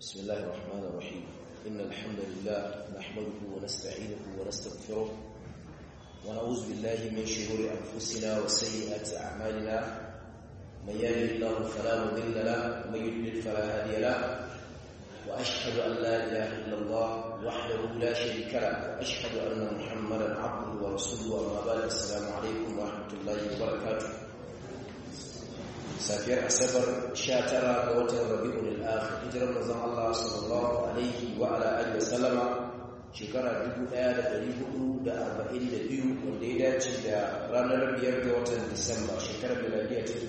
بسم الله الرحمن الرحيم إن الحمد لله نحمده ونستعينه ونستغفره ونعوذ بالله من شرور أنفسنا وسيئات أعمالنا من يهده الله فلا مضل له ومن يضلل فلا هادي له وأشهد أن لا إله إلا الله وحده لا شريك له وأشهد أن محمدا عبده ورسوله أما بعد السلام عليكم ورحمة الله وبركاته safiyar asabar 19 ga watan rabi'ul akhir hijirar manzon Allah sallallahu alaihi wa ala alihi wasallama shekara 1442 wanda ya dace da ranar 5 ga watan Disamba shekarar miladiya ta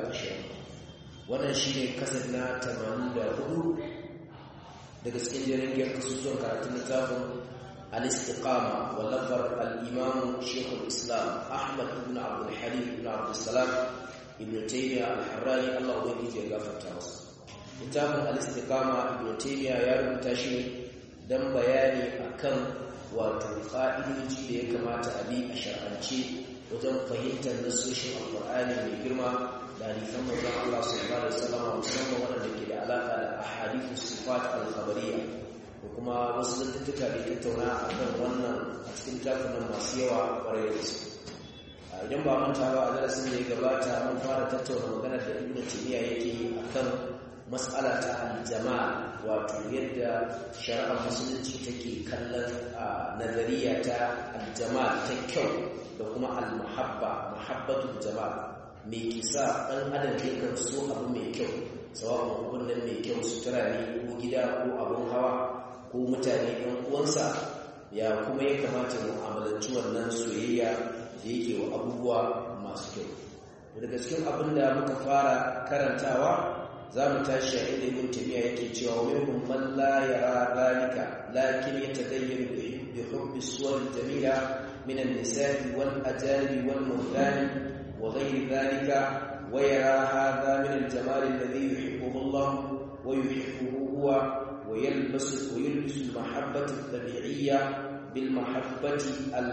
2020 wannan shine kasar na 84 daga cikin jirgin kasusuwan karatun littafin al-istiqama wallafar al-imam shekul islam ahmad ibn abdul halim ibn abdul salam ibn taymiya al-harrani Allah ubangiji ya gafarta masa littafin al-istiqama ibn taymiya ya rubuta shi dan bayani akan wato ka'idoji da ya kamata a bi a shar'ance wajen fahimtar nasoshin alqur'ani mai girma da hadisan manzon Allah sallallahu alaihi wasallam musamman waɗanda ke da alaka da ahadithu sifat al-khabariyya da kuma wasu zantattuka da tattauna akan wannan a cikin littafin masu yawa ƙwarai da gaske idan ba manta ba a darasin da ya gabata mun fara tattauna maganar da ibnu taymiya yake akan mas'ala ta al-jama'a wato yadda shari'ar musulunci take kallon nazariya ta al-jama'a ta kyau da kuma al-muhabba muhabbatul jama'a me kisa dan adam yakan so abu mai kyau sawa'un abun nan mai kyau sutura ne ko gida ko abun hawa ko mutane ɗan uwansa ya kuma ya kamata mu amalanci wannan soyayya da yake wa abubuwa masu kyau daga cikin abin da muka fara karantawa za mu tashi a inda ibn tabiya yake cewa wa minhum man la yara dhalika lakin yatadayyanu bi hubbi suwar jamila min an-nisa'i wal ajali wal mawlani wa ghayri dhalika wa yara hadha min al-jamal alladhi yuhibbuhu Allah wa yuhibbuhu huwa wa yalbasu wa yalbisu al-mahabbata at-tabi'iyya bil mahabbati al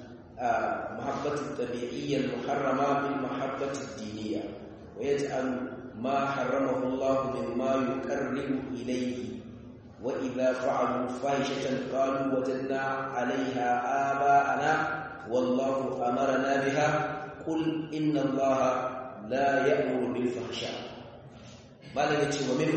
محبة الطبيعية المحرمة بالمحبة الدينية ويجعل ما حرمه الله مما يقرب إليه وإذا فعلوا فاحشة قالوا وجدنا عليها آباءنا والله أمرنا بها قل إن الله لا يأمر بالفحشاء ما لك ومنه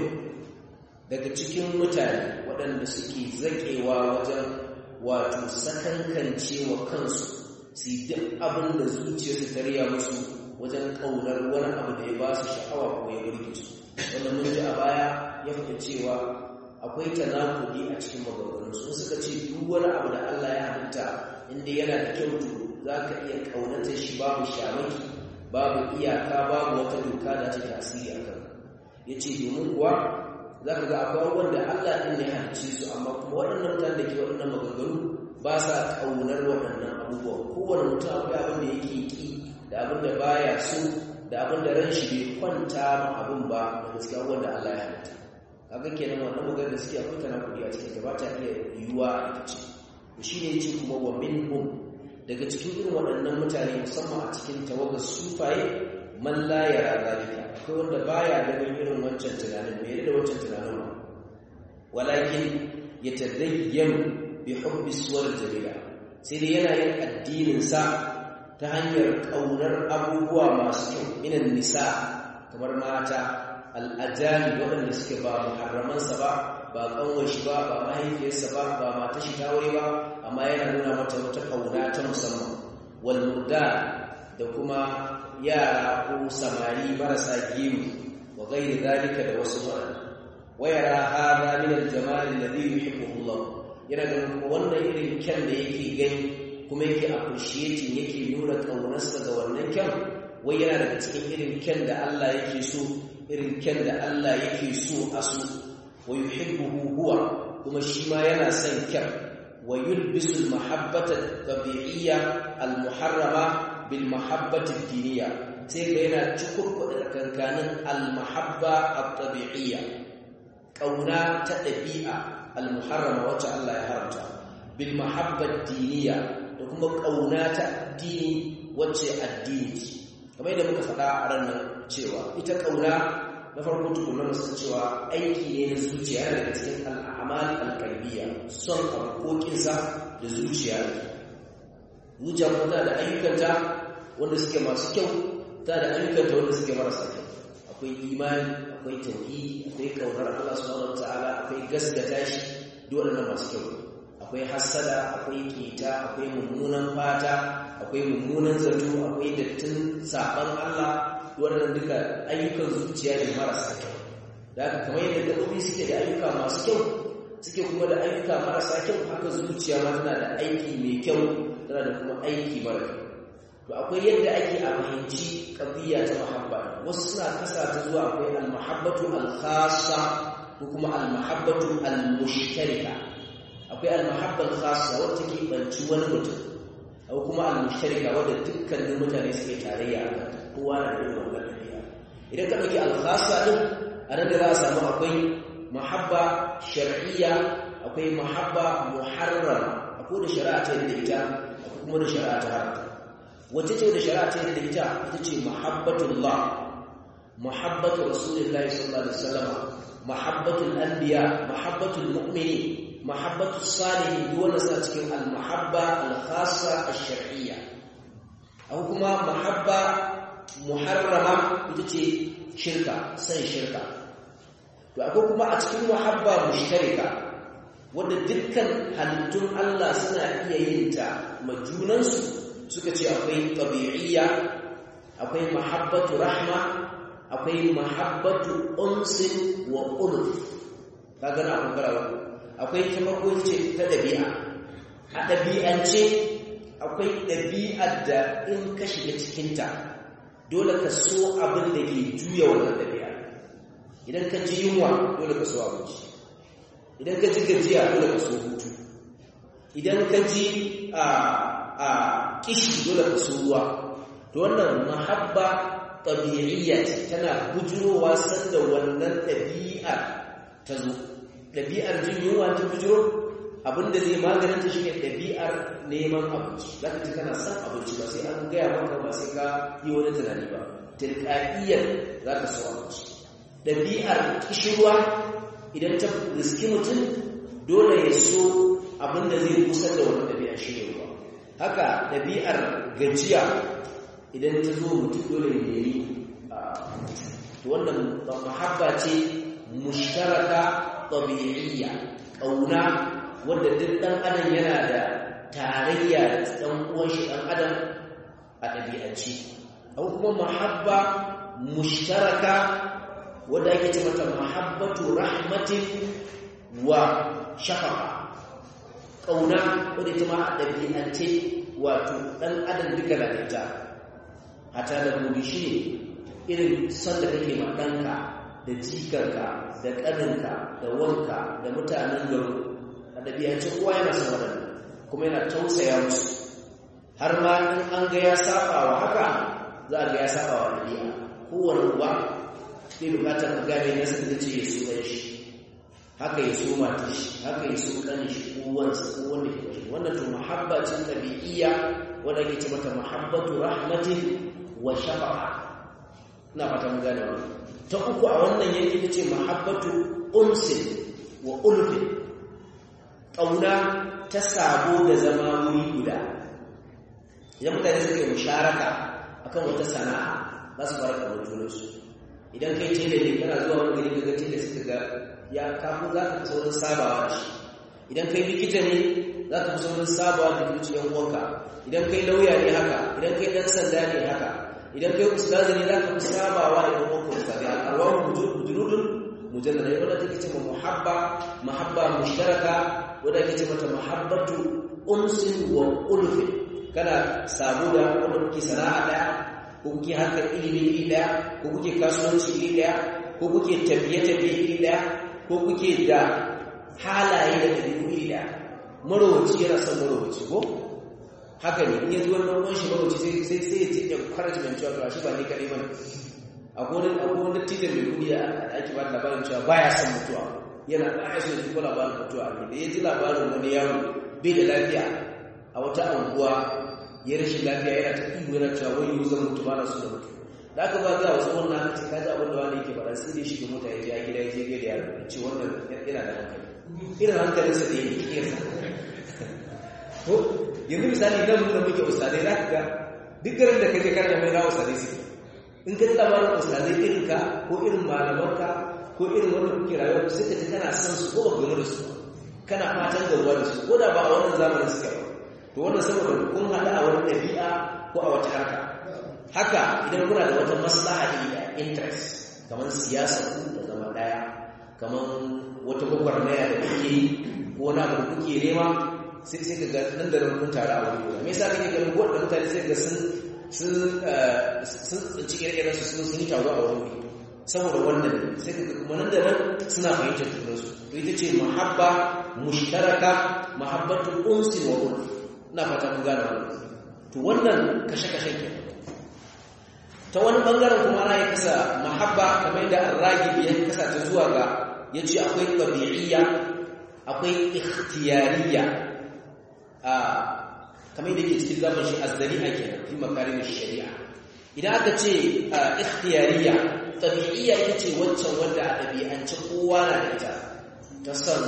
daga cikin mutane waɗanda suke zaƙewa wajen wato sakankance wa kansu su duk abin da zuciyarsu ta riya musu wajen ƙaunar wani abu da ya ba su sha'awa ko ya burge su wanda mun ji a baya ya faɗi cewa akwai tanakudi a cikin maganganun su suka ce duk wani abu da Allah ya halitta inda yana da kyau to za ka iya ƙaunata shi babu shamaki babu iyaka babu wata doka da ta tasiri a kan ya ce domin kuwa za ka ga akwai wanda Allah ɗin ya halicce su amma kuma waɗannan mutane da ke waɗannan maganganu ba sa ƙaunar waɗannan abubuwa kowane mutum akwai abin da yake ƙi da abin da baya so da abin da ran shi bai kwanta ma abin ba da gaskiya wanda Allah ya halitta kaga kenan wannan magana da suke akwai tana kuɗi a cikin da ba ta iya yiwuwa a ita ce to shine yace kuma wa minhum daga cikin irin waɗannan mutane musamman a cikin tawagar sufaye man la yara zalika akwai wanda baya ganin irin wancan tunanin bai da wancan tunanin ba walakin yatadayyanu bi hubbi suwar jamila sai dai yana yin addinin sa ta hanyar kaunar abubuwa masu kyau minan nisa kamar mata al'ajali waɗanda suke ba muharramansa ba ba kanwar shi ba ba mahaifiyarsa ba ba mata shi ta wuri ba amma yana nuna mata wata kauna ta musamman wal murda da kuma yara ko samari marasa gemu wa gairi zalika da wasu waɗanda wayara hada min al-jamal alladhi yuhibbuhu Allah yana ganin wannan irin kyan da yake gani kuma yake appreciating yake nuna kaunarsa ga wannan kyan wai yana daga cikin irin kyan da Allah yake so irin kyan da Allah yake so a so wa yuhibbuhu huwa kuma shi ma yana son kyan wa yulbisu al-mahabbata tabi'iyya al-muharrama bil mahabbati ad-diniyya sai ga yana cikurkuɗa kankanin al-mahabba at-tabi'iyya kauna ta ɗabi'a al-muharrama wacce Allah ya haramta bil mahabbat diniya da kuma kauna ta addini wacce addini ce kamar yadda muka faɗa a ranar cewa ita kauna na farko tukuna musu cewa aiki ne na zuciya yana daga cikin al'amal alƙalbiya son abokinsa da zuciya zuciya kuma tana da ayyukanta wanda suke masu kyau tana da ayyukanta wanda suke marasa kyau akwai imani akwai tauhidi akwai kaunar Allah subhanahu wataala akwai gaskata shi duk waɗannan masu kyau akwai hassada akwai kita akwai mummunan fata akwai mummunan zato akwai dattin saban Allah waɗannan duka ayyukan zuciya ne marasa kyau da haka kamar yadda gaɓoɓi suke da ayyuka masu kyau suke kuma da ayyuka marasa kyau haka zuciya ma tana da aiki mai kyau tana da kuma aiki mara kyau to akwai yadda ake a fahimci ƙabiya ta mahabba wasu suna kasa ta zuwa akwai al-mahabbatu al-khassa ko kuma al-mahabbatu al-mushtarika akwai al-mahabba al-khassa wacce ke banci wani mutum akwai kuma al-mushtarika wadda dukkanin mutane suke tarayya a kanta kowa na da irin wannan ɗabi'a idan ka ɗauki al-khassa din a nan da za a samu akwai mahabba shar'iyya akwai mahabba muharrama akwai da shari'a ta yadda ita akwai kuma da shari'a ta haramta wacce ce da shari'a ta yadda ita ita ce mahabbatullah mahabbatu rasulillahi sallallahu alaihi wasallam mahabbatul anbiya mahabbatul mu'mini mahabbatu salihin duk wanda suna cikin al-mahabba al-khassa ash-shar'iyya akwai kuma mahabba muharrama ita ce shirka san shirka to akwai kuma a cikin mahabba mushtarika wanda dukkan halittun Allah suna iya yin ta majunansu suka ce akwai tabi'iyya akwai mahabbatu rahma akwai mahabbatu unsin wa ulf kaga na bangara akwai ta farko ce ta dabi'a a dabi'ance akwai dabi'ar da in ka shiga cikin ta dole ka so abin da ke juya wannan dabi'a idan ka ji yunwa dole ka so abinci idan ka ji gajiya dole ka so hutu idan ka ji a a kishi dole ka so ruwa to wannan mahabba tabi'iyya ce tana bujurowa sanda wannan ɗabi'ar ta zo ɗabi'ar jin yunwa ta bujuro abinda zai maganin ta shine ɗabi'ar neman abinci za ka ji kana son abinci ba sai an gaya maka ba sai ka yi wani tunani ba tilka'iyyar za ka so abinci ɗabi'ar kishirwa idan ta riski mutum dole ya so abinda zai kusa da wani ɗabi'a shi ne ruwa haka ɗabi'ar gajiya idan ta zo mutum dole ya nemi to wannan mahabba ce mushtaraka tabi'iyya ƙauna wanda duk ɗan adam yana da tarayya da ɗan uwan shi ɗan adam a ɗabi'ance akwai kuma mahabba mushtaraka wadda ake ce mata mahabbatu rahmatin wa shafaqa ƙauna wadda ita ma a ɗabi'ance wato ɗan adam duka na da ita hata da gobe shi ne irin son da kake ma ɗanka da jikarka da ƙaninka da wanka da mutanen garo a ɗabi'ance kowa yana son waɗanda kuma yana tausaya musu har ma in an ga ya saba wa haka za a ga ya saba wa ɗabi'a kowane uba zai bukatar ka gane nasa da ce ya so ɗan shi haka ya so mata shi haka ya so ƙanin shi ko wansa ko wanda ke bashi wannan to muhabbacin ɗabi'iyya wanda ake ce mata muhabbatu rahmatin wa shafa'a ina fata mun gane wannan ta uku a wannan yanki ta ce muhabbatu unsin wa ulfin ƙauna ta sabo da zama wuri guda idan mutane suka yi musharaka akan wata sana'a za su fara ƙaunar junansu idan kai tela ne kana zuwa wani gari ga tela suka ga ya kafin za ka fi saurin sabawa da shi idan kai likita ne za ka fi saurin sabawa da zuciyar uwanka idan kai lauya ne haka idan kai ɗan sanda ne haka idan kai ustazi ne za ka fi sabawa da ɗan uwanka ustazi al'arwar mujurudun mujallada wadda take ce ma muhabba muhabba mushtaraka wadda ake ce mata muhabbatu unsin wa ulfin kana sabo da wanda kuke sana'a ɗaya ko kuke harkar ilimi iri ɗaya ko kuke kasuwanci iri ɗaya ko kuke tafiye-tafiye iri ɗaya ko kuke da halaye da ɗabi'u iri ɗaya marowaci yana son marowaci ko haka ne in yanzu wani ɗan shi marowaci sai sai sai ya ce encouragement cewa to shi ba ni kaɗai bane akwai wani akwai wani titin mai kuɗi a ake ba labarin cewa baya son mutuwa yana baya son ji ko labarin mutuwa ne da ya ji labarin wani yaro bai da lafiya a wata anguwa ya rashin lafiya yana ta ihu yana cewa wani yau zan mutu ba na so da mutu da aka ba za wasu wannan haka ka ji abin da wani yake faɗa sai dai shi yaro ce wannan yana da hankali irin hankalinsa da yake kiyarsa ko yanzu misali nan da muke ustadai za ka ga duk garin da kake karanta mai na ustadai su in ka ji labarin ustadai irin ka ko irin malamanka ko irin wanda kuke rayuwa sai ka ji kana son su ko ba da su kana fatan gabuwa da su ko da ba a wannan zamanin suke ba to wannan saboda kun haɗa a wani ɗabi'a ko a wata harka haka idan kuna da wata maslaha da interest kamar siyasa ku da zama ɗaya kamar wata gwagwarmaya da kuke yi ko wani abu da kuke nema sai sai ka ga nan da nan kun tare a wani guda me yasa kake ganin ko da mutane sai ga sun sun sun tsinci ire-iren su sun sun yi taro a wani wuri saboda wannan sai ka kuma nan da nan suna fahimtar junansu to ita ce mahabba mushtaraka mahabbatul unsi wa ulf ina fata mun gane wannan to wannan kashe-kashen ke ta wani bangaren kuma ana yi kasa mahabba kamar da arragi ya kasa ta zuwa ga ya ce akwai ɗabi'iyya akwai ikhtiyariya a kamar da ke cikin zaman shi azzari'a kenan fi makarimin shari'a idan aka ce ikhtiyariya ɗabi'iyya ita ce wancan wanda a ɗabi'ance kowa na da ita ta son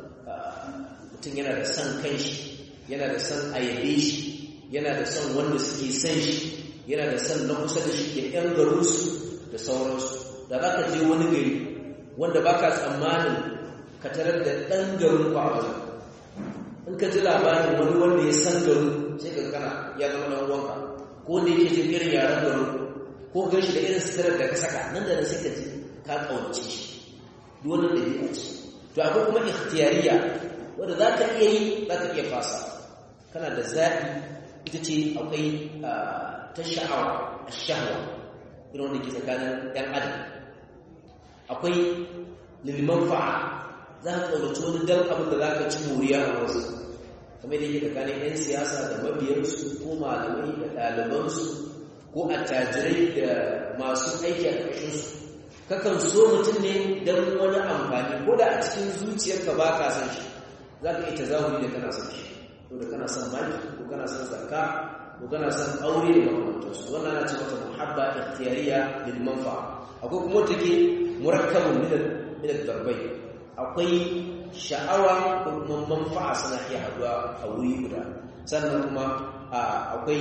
mutum yana da son kanshi yana da son ayyabe shi yana da son wanda suke son shi yana da son na kusa da shi da ‘yan garinsu da sauransu da za ka je wani gari wanda ba ka tsammanin ka tarar da ɗan garin ku a wajen in ka ji labarin wani wanda ya san garin sai ka kana ya zama ɗan uwanka ko wanda yake jin irin yaren garin ko gan shi da irin sitirar da ka saka nan da nan sai ka ji ka ƙaunace shi duk wani ɗabi'a ce to akwai kuma ikhtiyariya wanda za ka iya yi za ka iya fasa kana da zaɓi ita ce akwai ta sha'awa a sha'awa irin wanda ke tsakanin ‘yan adam akwai liliman fa'a za ka ƙaunaci wani dan abin da za ka ci moriya a wasu kamar da yake tsakanin ‘yan siyasa da mabiyarsu ko malamai da ɗalibansu ko attajirai da masu aiki a ƙarshensu kakan so mutum ne don wani amfani ko da a cikin zuciyarka ba ka san shi za ka ita zahuri da kana son shi ko da kana son maki ko kana son zakka ko kana son aure da makamantansu wannan ana ce mata muhabba ikhtiyariya lil manfa akwai kuma take murakkabun min min darbai akwai sha'awa ko kuma manfa'a suna iya haduwa a wuri guda sannan kuma akwai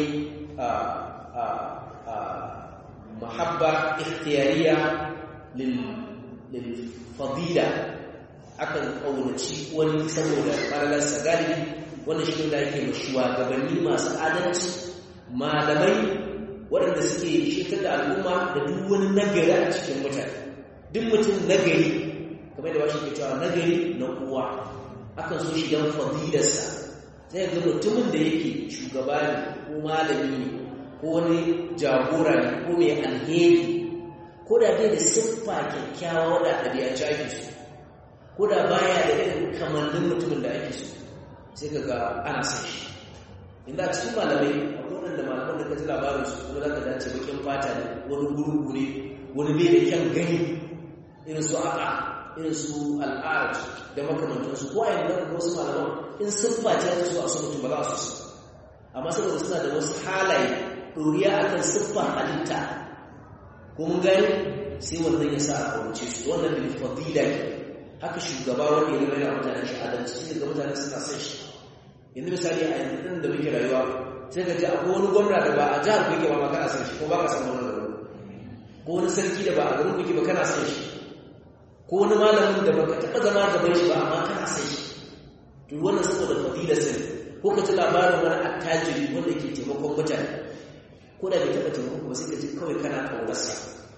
muhabba ikhtiyariya lil lil fadila akan kaunaci wani saboda falalarsa galibi wannan shi da ake shugabanni masu adalci malamai waɗanda suke shekar da al'umma da duk wani nagari a cikin mutane duk mutum nagari kamar da washe ke cewa nagari na kowa akan so shi don fadilarsa sai ga mutumin da yake shugaba ne ko malami ne ko wani jagora ne ko mai alheri ko da bai da siffa kyakkyawa wadda ɗabi'ance ake so ko da baya da irin kamannin mutumin da ake so sai ka ga ana san shi inda cikin malamai akwai waɗanda malaman da ka ji labarin su kuma za ka dace bakin fata ne wani gurgu ne wani bai da kyan gani irin su aka irin su al'ad da makamantansu ko a yanzu da wasu malaman in sun face ta so a su mutum ba za su su amma saboda suna da wasu halaye ɗoriya akan siffar halitta ko mun gani sai wannan ya sa a kawace su wannan bil fadila ke haka shugaba wanda ya rera mutanen shi adalci sai ga mutane suna son shi yanzu misali a yanzu ɗin da muke rayuwa sai ka ji akwai wani gwamna da ba a jihar ku yake ba ma kana son shi ko ba ka san wannan garin ko wani sarki da ba a garin ku yake ba kana son shi ko wani malamin da baka taɓa zama gaban shi ba amma kana son shi to wannan saboda fadila sai ko ka ji labarin wani attajiri wanda ke taimakon mutane ko da bai taɓa taimako ba sai ka ji kawai kana ƙaunarsa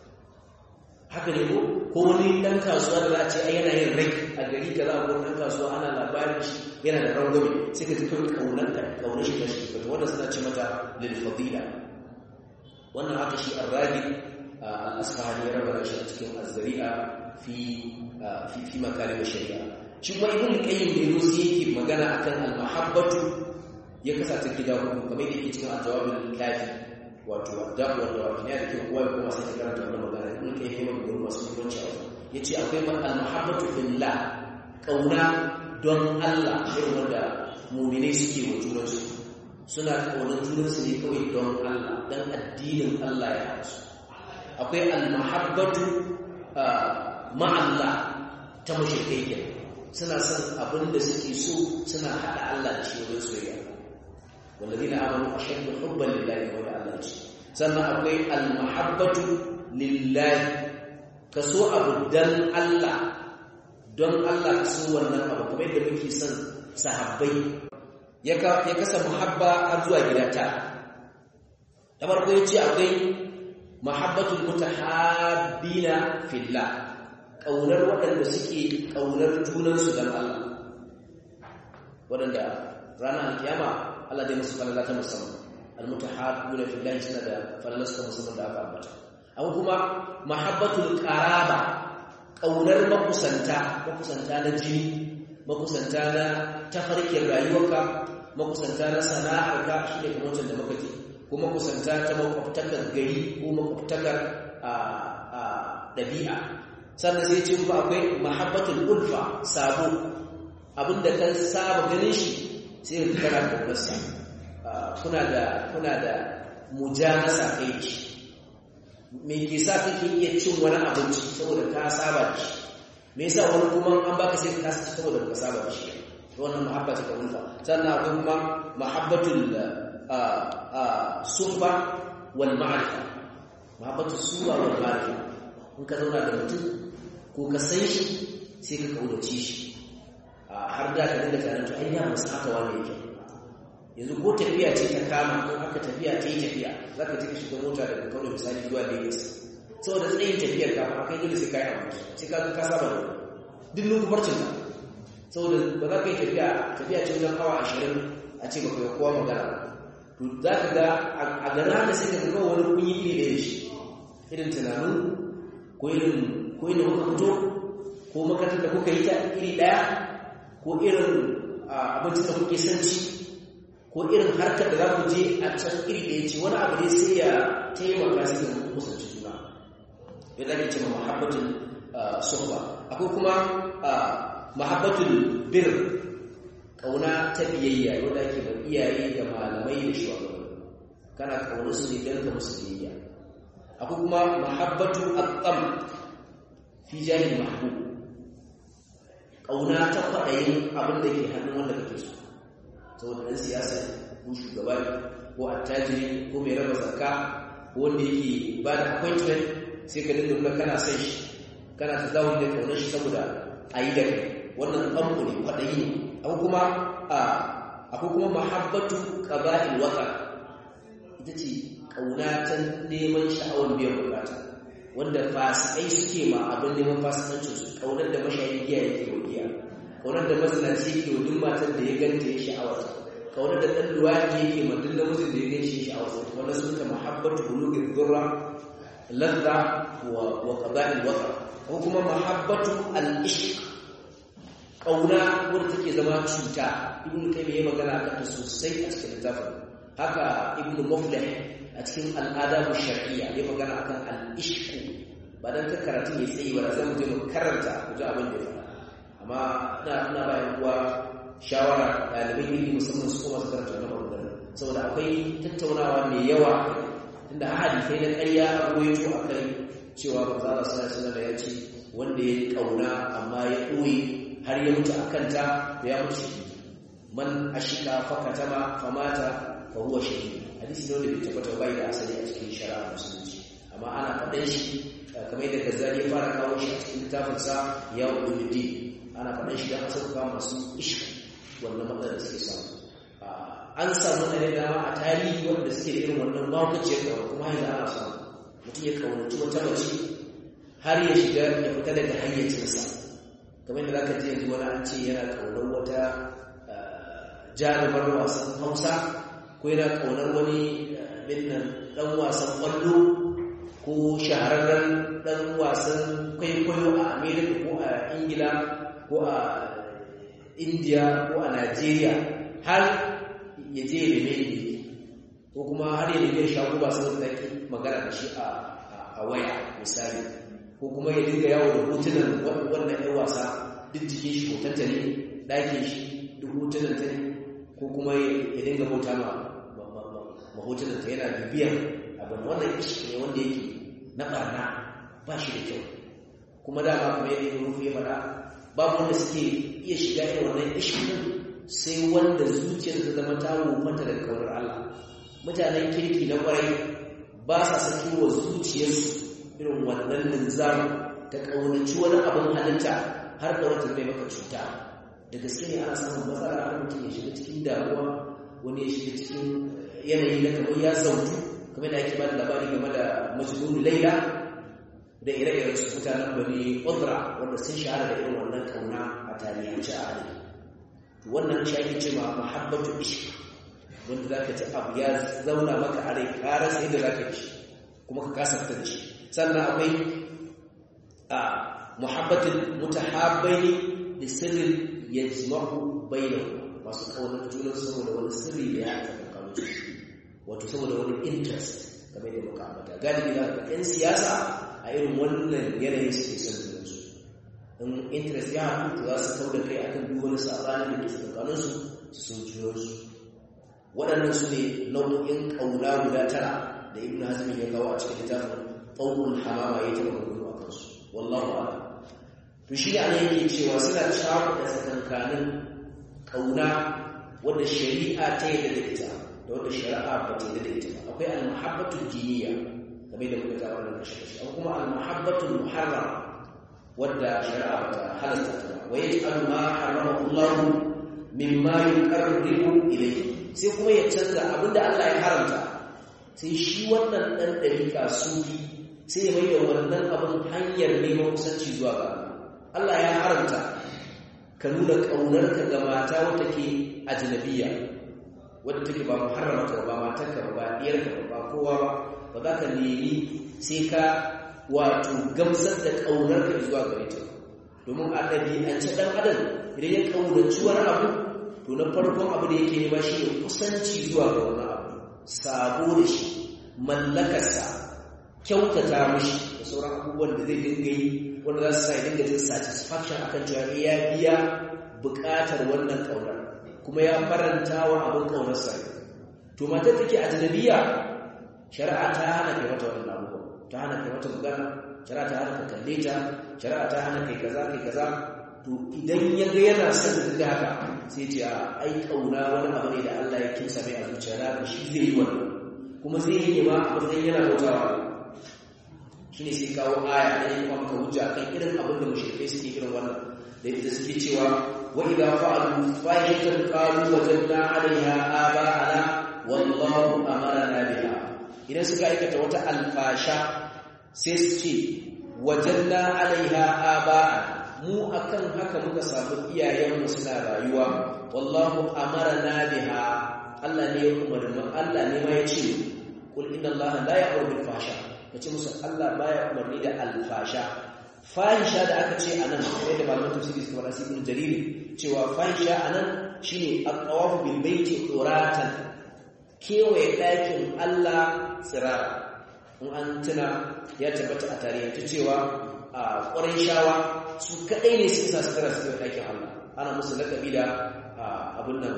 haka ne ko ko wani ɗan kasuwa da za a ce ai yana yin rai a gari ka za a wani ɗan kasuwa ana labarin shi yana da rangwame sai ka ji kawai ƙaunar da ƙaunar shi ta shi wata wanda suna ce mata lil fadila wannan haka shi arragi al-asfahani ya raba shi a cikin azzari'a fi fi fi makarim shari'a shi kuma ibn qayyim da yaro sai yake magana akan al-mahabbatu ya kasa ta gida hudu kamar yake cikin al-jawabul kafi wato adabu wanda wato ne da ke kowa ya kuma sai karanta wannan magana ibn qayyim ya magana masu mutunci a wajen yace akwai al-mahabbatu fillah kauna don Allah irin wanda mu'minai suke wa junansu suna kaunar junansu ne kawai don Allah dan addinin Allah ya hasu akwai al-mahabbatu ma'allah ta mashirkai ke suna son abin da suke so suna haɗa Allah da shi wajen soyayya والذين آمنوا أشد حبا لله ولا sannan akwai almahabbatu lillahi ka so abu dan Allah don Allah ka so wannan abu kamar yadda muke son sahabbai ya kasa muhabba har zuwa gida ta da farko ya ce akwai mahabbatul mutahabbina fillah ƙaunar waɗanda suke ƙaunar junansu don Allah waɗanda ranar kiyama Allah zai musu falala ta musamman almutahabbuna fillahi suna da falalasta musamman da aka ambata abu kuma mahabbatul qaraba kaunar makusanta makusanta na jini makusanta na tafarkin rayuwarka makusanta na sana'arka shi ne kamar da muka ce ko makusanta ta makwabtakar gari ko makwabtakar ɗabi'a sannan sai ce kuma akwai mahabbatul ulfa sabo abinda kan saba ganin shi sai ka kana kaunarsa kuna da kuna da mujanasa kai ci me ke sa kake iya cin wani abinci saboda ka saba da shi me yasa wani kuma an baka sai ka ci saboda ka saba da shi wannan mahabba ta kaunta sannan akwai kuma mahabbatul suhba wal ma'rifa mahabbatul suhba wal ma'rifa in ka zauna da mutum ko ka san shi sai ka kaudace shi har da ka dinga tunanin to ai ya musu haka wani yake yanzu ko tafiya ce ta kama ko aka tafiya ta yi tafiya za ka ji ka shiga mota daga kano misali zuwa lagos saboda tsayin tafiyar ka ba kai dole sai ka yi abu sai ka ka saba da duk lokubarcin ka saboda ba za ka yi tafiya tafiya ce wajen awa ashirin a ce ba ka kowa magana to za ka ga a gana da sai ka ga wani kunyi iri da shi irin tunanin ko irin ko irin kuka fito ko makarantar da kuka yi ta iri ɗaya ko irin abincin da kuke son ci ko irin harkar da za ku je a can iri da ya ce wani abu ne sai ya taimaka sai da kusanci juna ya zage ce ma mahabbatul suhba akwai kuma mahabbatul bir kauna ta biyayya wanda ake da iyaye da malamai da shugabanni kana kauna su ne don ka musu biyayya akwai kuma mahabbatu at-tam fi jahil mahbub kauna ta kwaɗayin abin da ke hannun wanda kake so saboda ɗan siyasa ko shugaba ko attajiri ko mai raba zakka ko wanda yake ba da appointment sai ka dinga nuna kana son shi kana ta dawo da kaunar shi saboda a yi da kai wannan ɓanku ne kwaɗayi ne akwai kuma akwai kuma mahabbatu qaba'il waka ita ce kauna ta neman sha'awar biyan bukata wanda fasikai suke ma abin neman fasikancin su kaunar da mashayin giya yake wa giya kaunar da mazinaci yake wa duk matar da ya ganta ya sha'awar kaunar da ɗan luwaɗi yake ma duk namijin da ya gan shi sha'awar wanda sun ta mahabbatu bulugin durra ladda wa wa qada'il wata ko kuma mahabbatu al-ishq kauna wadda take zama cuta ibnu kayyim ya magana akan ta sosai a cikin littafin haka ibnu muflih a cikin al'adabu shar'iyya ya magana akan al-ishq ba dan ka karatu ya tsayi ba zan je mu karanta ku ji abin da ya faɗa amma ina ina ba yan uwa shawara ɗalibai ilimi musamman su kuma su karanta wannan magana saboda akwai tattaunawa mai yawa tunda hadisai na ƙarya a ruwaito akai cewa manzo Allah sallallahu alaihi wasallam ya ce wanda ya kauna amma ya ɓoye har ya mutu akan ta to ya mutu shi man ashika fakatama famata fa huwa shahid hadisi ne wanda bai tabbata bai da asali a cikin shari'a musulunci amma ana faɗan shi kamar yadda Gazzali ya fara kawo shi a cikin littafin sa ya uludi ana faɗan shi da asal ka masu ishq wannan matsalar da suke samu an samu ne da dama a tarihi wanda suke da irin wannan mawukaciyar kawo kuma yanzu ana samu mutum ya kaunaci wata mace har ya shiga ya fita daga hayyacinsa kamar yadda zaka ji yanzu wani an ce yana kaunar wata jarumar wasan hausa ko yana kaunar wani binnan dan wasan kwallo ko shahararren dan wasan kwaikwayo a america ko a ingila ko a india ko a nigeria har ya je ya neme ne ko kuma har ya neme shago ba saboda take magana da shi a waya misali ko kuma ya dinga yawo da hotunan wannan yan wasa duk jikin shi hotonta ne ɗakin shi duk hotunan ta ne ko kuma ya dinga bauta ma mahotunan ta yana bibiyan abin wannan ishi ne wanda yake na barna ba shi da kyau kuma dama kuma yadda ya rufe fada babu wanda suke iya shiga irin wannan ishkin sai wanda zuciyar ta zama ta wofanta da kaunar Allah mutanen kirki na kwarai ba sa saki wa zuciyarsu irin wannan linzam ta kaunaci wani abin halitta har da wata mai maka cuta da gaske ne ana samun matsala har mutum ya shiga cikin damuwa wani ya shiga cikin yanayi na kamar ya zautu kamar da ake ba da labari game da majnun laila da ire-iren su mutanen bani udra wanda sun shahara da irin wannan kauna a tarihance a halin wannan shi ake cewa mahabbatu ishq wanda zaka ci abu ya zauna maka a rai ƙara sai da zaka ci kuma ka kasa fitar da shi sannan akwai a muhabbatul mutahabbaini da sirrin yajma'u bainahu masu kaunar juna saboda wani sirri da ya haɗa tsakanin wato saboda wani interest game da muka ambata galibi za ka ɗan siyasa a irin wannan yanayin suke son junansu in interest ya haɗu to za su kau da kai akan duk wani saɓanin da ke tsakaninsu su sun junansu waɗannan su ne nau'o'in ƙauna guda tara da ibn hazmi ya kawo a cikin littafin ɗaukul hamama ya taɓa gudu a kansu wallahu a'lam to shi ne ana yake cewa suna cakuɗa tsakankanin ƙauna wadda shari'a ta yi da ita da wadda shari'a ba ta yi da ita akwai al-muhabbatu diniya kamar da muka kawo wannan kashe kashe kuma al-muhabbatu muharram wadda shari'a ba ta halasta ta wa yaj'alu ma harrama Allah mimma yuqarribu ilayhi sai kuma ya canza abinda Allah ya haramta sai shi wannan dan dariƙa sufi sai ya mai da wannan abin hanyar neman kusanci zuwa ga Allah ya haramta ka nuna ƙaunarka ga mata wata ke ajnabiya wadda take ba muharramata ba matarka ba diyarka ba kowa ba za ka nemi sai ka wato gamsar da ƙaunarka zuwa gare ta domin a ɗabi'ance ɗan adam idan ya ƙaunaci wani abu to na farkon abu da yake nema shi ne kusanci zuwa ga wani abu sabo da shi mallakarsa kyautata mashi da sauran abubuwan da zai dinga yi wanda za su sa ya dinga jin satisfaction akan cewa ya biya buƙatar wannan ƙaunar kuma ya faranta wa abin ƙaunarsa to matar take ajnabiya shari'a ta hana kai mata wannan abubuwa ta hana kai mata magana shari'a ta hana ka kalle ta shari'a ta hana kai kaza kai kaza to idan ya ga yana son da haka sai ce a ai kauna wani abu ne da Allah ya kimsa mai a zuciya da shi zai yi wannan kuma zai yi ma a matsayin yana bautawa shine sai kawo aya da ya kuma maka hujja kan irin abin da mushrikai suke irin wannan da yadda suke cewa wa idza fa'alu fahishatan qalu wajadna 'alayha aba'ana wallahu amarna biha idan suka aikata wata alfasha sai su ce wajadna 'alayha aba'ana mu akan haka muka samu iyayenmu suna rayuwa wallahu amarna biha Allah ne ya umarni Allah ne ma ya ce kul inna Allah la ya'muru bil fahsha kace musu Allah baya umarni da alfasha fahisha da aka ce anan sai da malaman tafsiri suka fara ibn jarir cewa fahisha anan shine at-tawaf bil baiti uratan kewaye dakin Allah tsirara in an tuna ya tabbata a tarihi cewa a ƙwarin shawa su kaɗai ne suke sa sutura su kai ɗakin Allah ana musu laƙabi da abin nan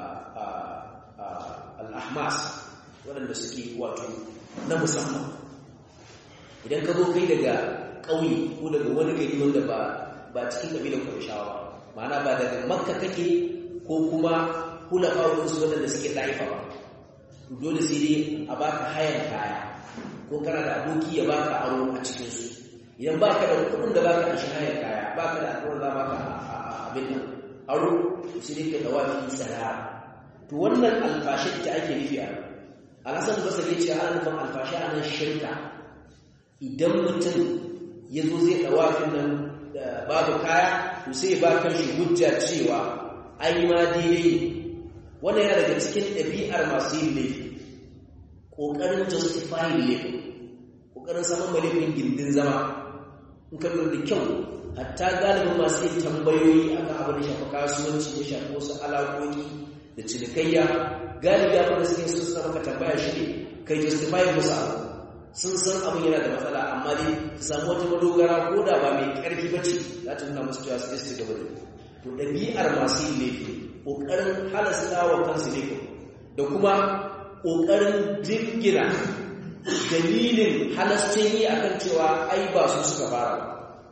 al'ahmas waɗanda suke wato na musamman idan ka zo kai daga ƙauye ko daga wani gari wanda ba cikin ƙabilar ƙwarishawa ma'ana ba daga makka kake ko kuma hula su waɗanda suke ɗaifa ba dole sai dai a baka hayan kaya ko kana da aboki ya baka aro a cikinsu idan ba ka da kudin da ba ka shi hayar kaya ba ka da akwai za ba ka abin nan aro shi ne ka dawa fi tsara to wannan alfashi ita ake nufi a alasan basar ya ce ana nufin alfashi a nan shirka idan mutum ya zo zai dawa fi nan babu kaya to sai ba kan shi hujja cewa ai ma daidai wannan yana daga cikin ɗabi'ar masu yin laifi ƙoƙarin justifying laifin ƙoƙarin samun malifin gindin zama in ka lura da kyau hatta galibin masu yin tambayoyi akan abin da shafi kasuwanci ya shafi wasu alaƙoƙi da cinikayya galibi abin da suke sun suna maka tambaya shi ne kai justify musu abu sun san abin yana da matsala amma dai su samu wata madogara ko da ba mai ƙarfi ba ce za ta nuna musu cewa su ci gaba da to ɗabi'ar masu yin laifi ƙoƙarin halasta wa kansu laifin da kuma ƙoƙarin jirgina dalilin halascin yi akan cewa ai ba su suka fara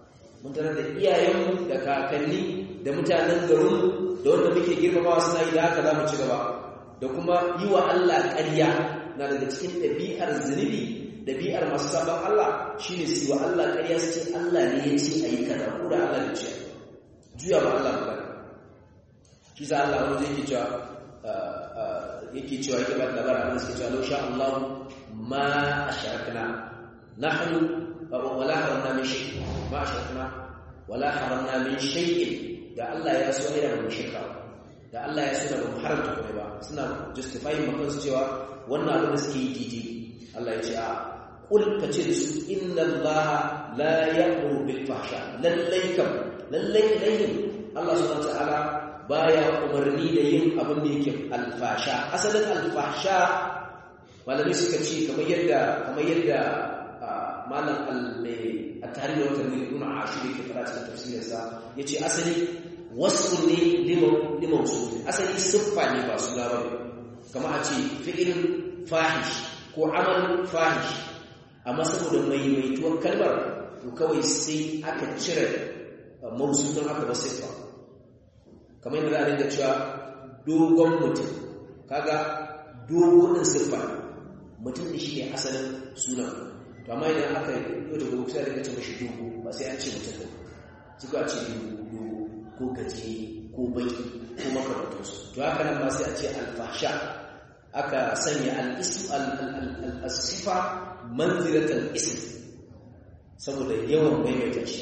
mun tarar da iyayenmu da kakanni da mutanen garinmu da wanda muke girmamawa suna yi da haka za mu ci gaba da kuma yi wa Allah ƙarya na daga cikin ɗabi'ar zunubi ɗabi'ar masu sabon Allah shi ne su wa Allah ƙarya su ce Allah ne ya ce a yi kaza ko da Allah da ce juya ma Allah magana shi sa Allah wani zai ke cewa yake cewa yake ba da labarin abin suke cewa lau sha Allah ma a sharakna nahnu wala haramna min shay ma a sharakna wala haramna min shay'in da Allah ya so ne da mu shirka da Allah ya so da mu haramta kuma ba suna justifying makan su cewa wannan abin da suke yi didi Allah ya ce a kul ka ce da su inna Allah la ya'muru bil fahsha lallai kam lallai ilayhim Allah subhanahu wa ta'ala baya umarni da yin abin da yake alfasha asalin alfasha malami suka ce kamar yadda kamar yadda malam al-mai a tarihi da watan ibn ashir yake fara cikin tafsirinsa yace asali wasu ne liman su asali siffa ne ba su ba kamar a ce fi'il fahish ko amal fahish amma saboda maimaituwar kalmar to kawai sai aka cire mausudan aka ba siffa kamar yadda za a dinga cewa dogon mutum kaga dogon siffa mutum da shi ne asalin sunan to amma idan aka yi da gobe sai da ce mashi dogo ba sai an ce mutum suka ce dogo ko gaje ko baki ko makamantansu to haka nan ba sai a ce alfasha aka sanya al-ism al-sifa manzilatal ism saboda yawan maimaita shi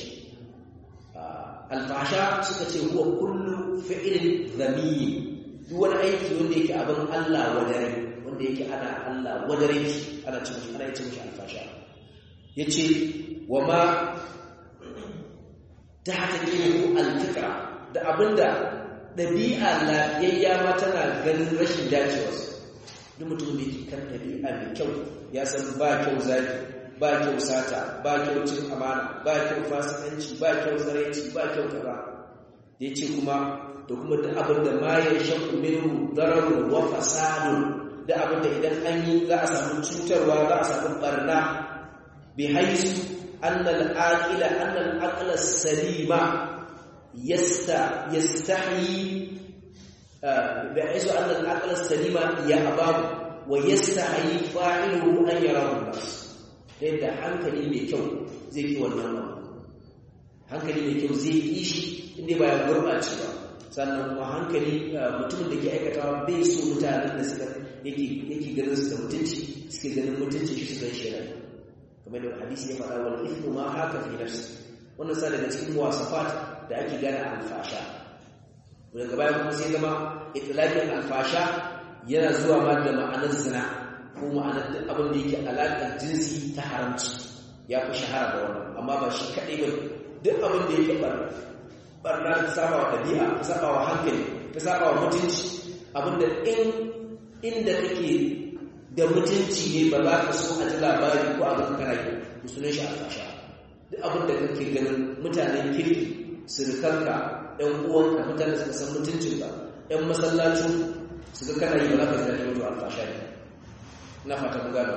alfasha suka ce huwa kullu fi'lin dhamimi duk wani aiki wanda yake abin Allah wadare wanda yake ana Allah wadare shi ana cin shi ana cin shi alfasha yace wa ma tahtaqiru al-fitra da abinda dabi'a lafiyayya ma tana ganin rashin dacewa duk mutum da yake kan dabi'a mai kyau ya san ba kyau zaki ba kyau sata ba kyau cin amana ba kyau fasikanci ba kyau tsaraici ba kyau kaza ya ce kuma da kuma da abin da ma ya shakku minhu dararun wa fasadun da abin da idan an yi za a samu cutarwa za a samu barna bi haisu annal aqila annal aqla salima yasta yastahi bi haisu annal aqla salima ya ababu wa yastahi fa'iluhu an yarahu nas ta yadda hankali mai kyau zai yi wannan abu hankali mai kyau zai yi shi inda ba ya gurɓace ba sannan kuma hankali mutumin da ke aikatawa bai so mutanen da suka yake ganin su da mutunci suke ganin mutunci shi su gan shi rai kamar da hadisi ya faɗa wal ithmu ma haka fi nafsi wannan sa daga cikin wasafat da ake gane alfasha daga baya kuma sai zama itlaqin alfasha yana zuwa ma da ma'anar zina ko ma'anar duk abin da yake alaƙar jinsi ta haramci ya fi shahara da wannan amma ba shi kaɗai ba duk abin da yake barna ta saba wa ɗabi'a ta saba wa hankali ta saba wa mutunci abin da in inda kake da mutunci ne ba za ka so a ji labari ko a ga kana yi to sunan shi alfasha duk abin da kake ganin mutanen kirki surukanka ɗan uwanka mutane suka san mutuncinka ɗan masallacin suka kana yi ba za ka ji daɗi wato alfasha ne na fata mu gano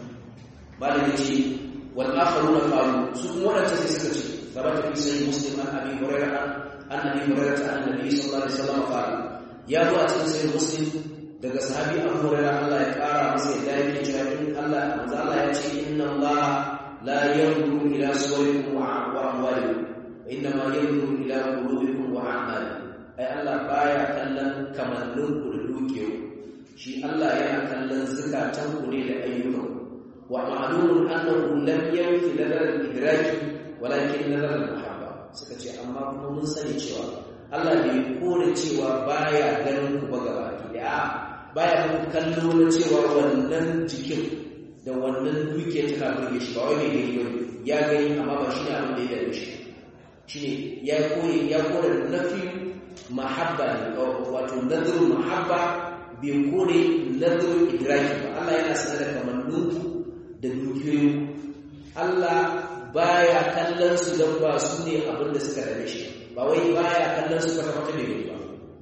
malami ce wal akharuna qalu su kuma wadanda sai suka ce sabata fi sahih muslim an abi hurairah an abi hurairah an nabi sallallahu alaihi wasallam qala ya zo a cikin sahih muslim daga sahabi abu hurairah Allah ya kara masa yadda yake cewa in Allah manzo Allah ya ce inna Allah la yanzuru ila suwarikum wa amwalikum inna ma yanzuru ila qulubikum wa a'malikum ai Allah baya kallon kamanninku da dukiyoyi shi Allah yana kallon zukatan ku ne da ayyukan wa ma'lumun annahu lam yanfi nadar al-idraki walakin nadar al-mahabba suka ce amma kuma mun sani cewa Allah bai kore cewa baya ganin ku ba gaba da baya muku kallo na cewa wannan jikin da wannan duke tana burge shi ba wai ne gani bane ya gani amma ba shi ne abin da ya dame shi shine ya koyi ya kore nafi mahabba wato nadar mahabba bai kore nazarin idraki ba Allah yana sanar da kamanninku da dukiyoyi Allah baya kallon su don ba su ne abin da suka dame shi ba wai baya kallon su kwata kwata bai ba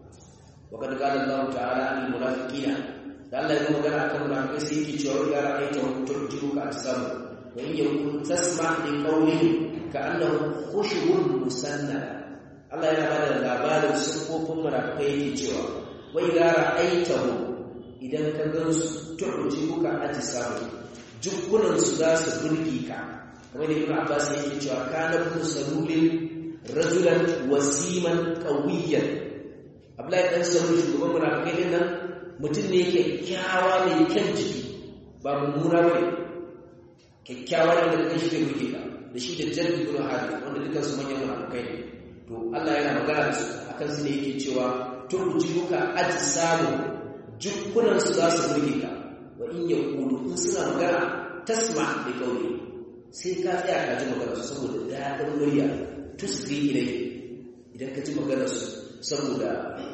wa kad qala Allah ta'ala lil munafiqina da Allah ya magana akan munafikai sai yake cewa ga ra'ayta wa turjibuka asam wa in yakun tasma li qawlihi ka annahu khushubun musannada Allah yana bada labarin sifofin munafikai yake cewa wa idza ra'aytahu idan ka gansu tu'jibuka ajsamu jukkunan su za su burge ka kamar da Ibn Abbas yake cewa kana ibn salulin rajulan wasiman qawiyyan Abdullahi dan Salul shugaban munafikai din nan mutum ne kyakkyawa mai kyan jiki ba mummuna bane kyakkyawa ne da kan shi da burge ka da shi da Jabir ibn Hadi wanda dukkan su manyan munafikai ne to Allah yana magana da su akan su ne yake cewa turjiuka ajsamu jukkunan su za su burge ka wa in yaqulu in suna magana tasma bi qawli sai ka tsaya ka ji magana su saboda dadin murya tusri ilai idan ka ji magana su saboda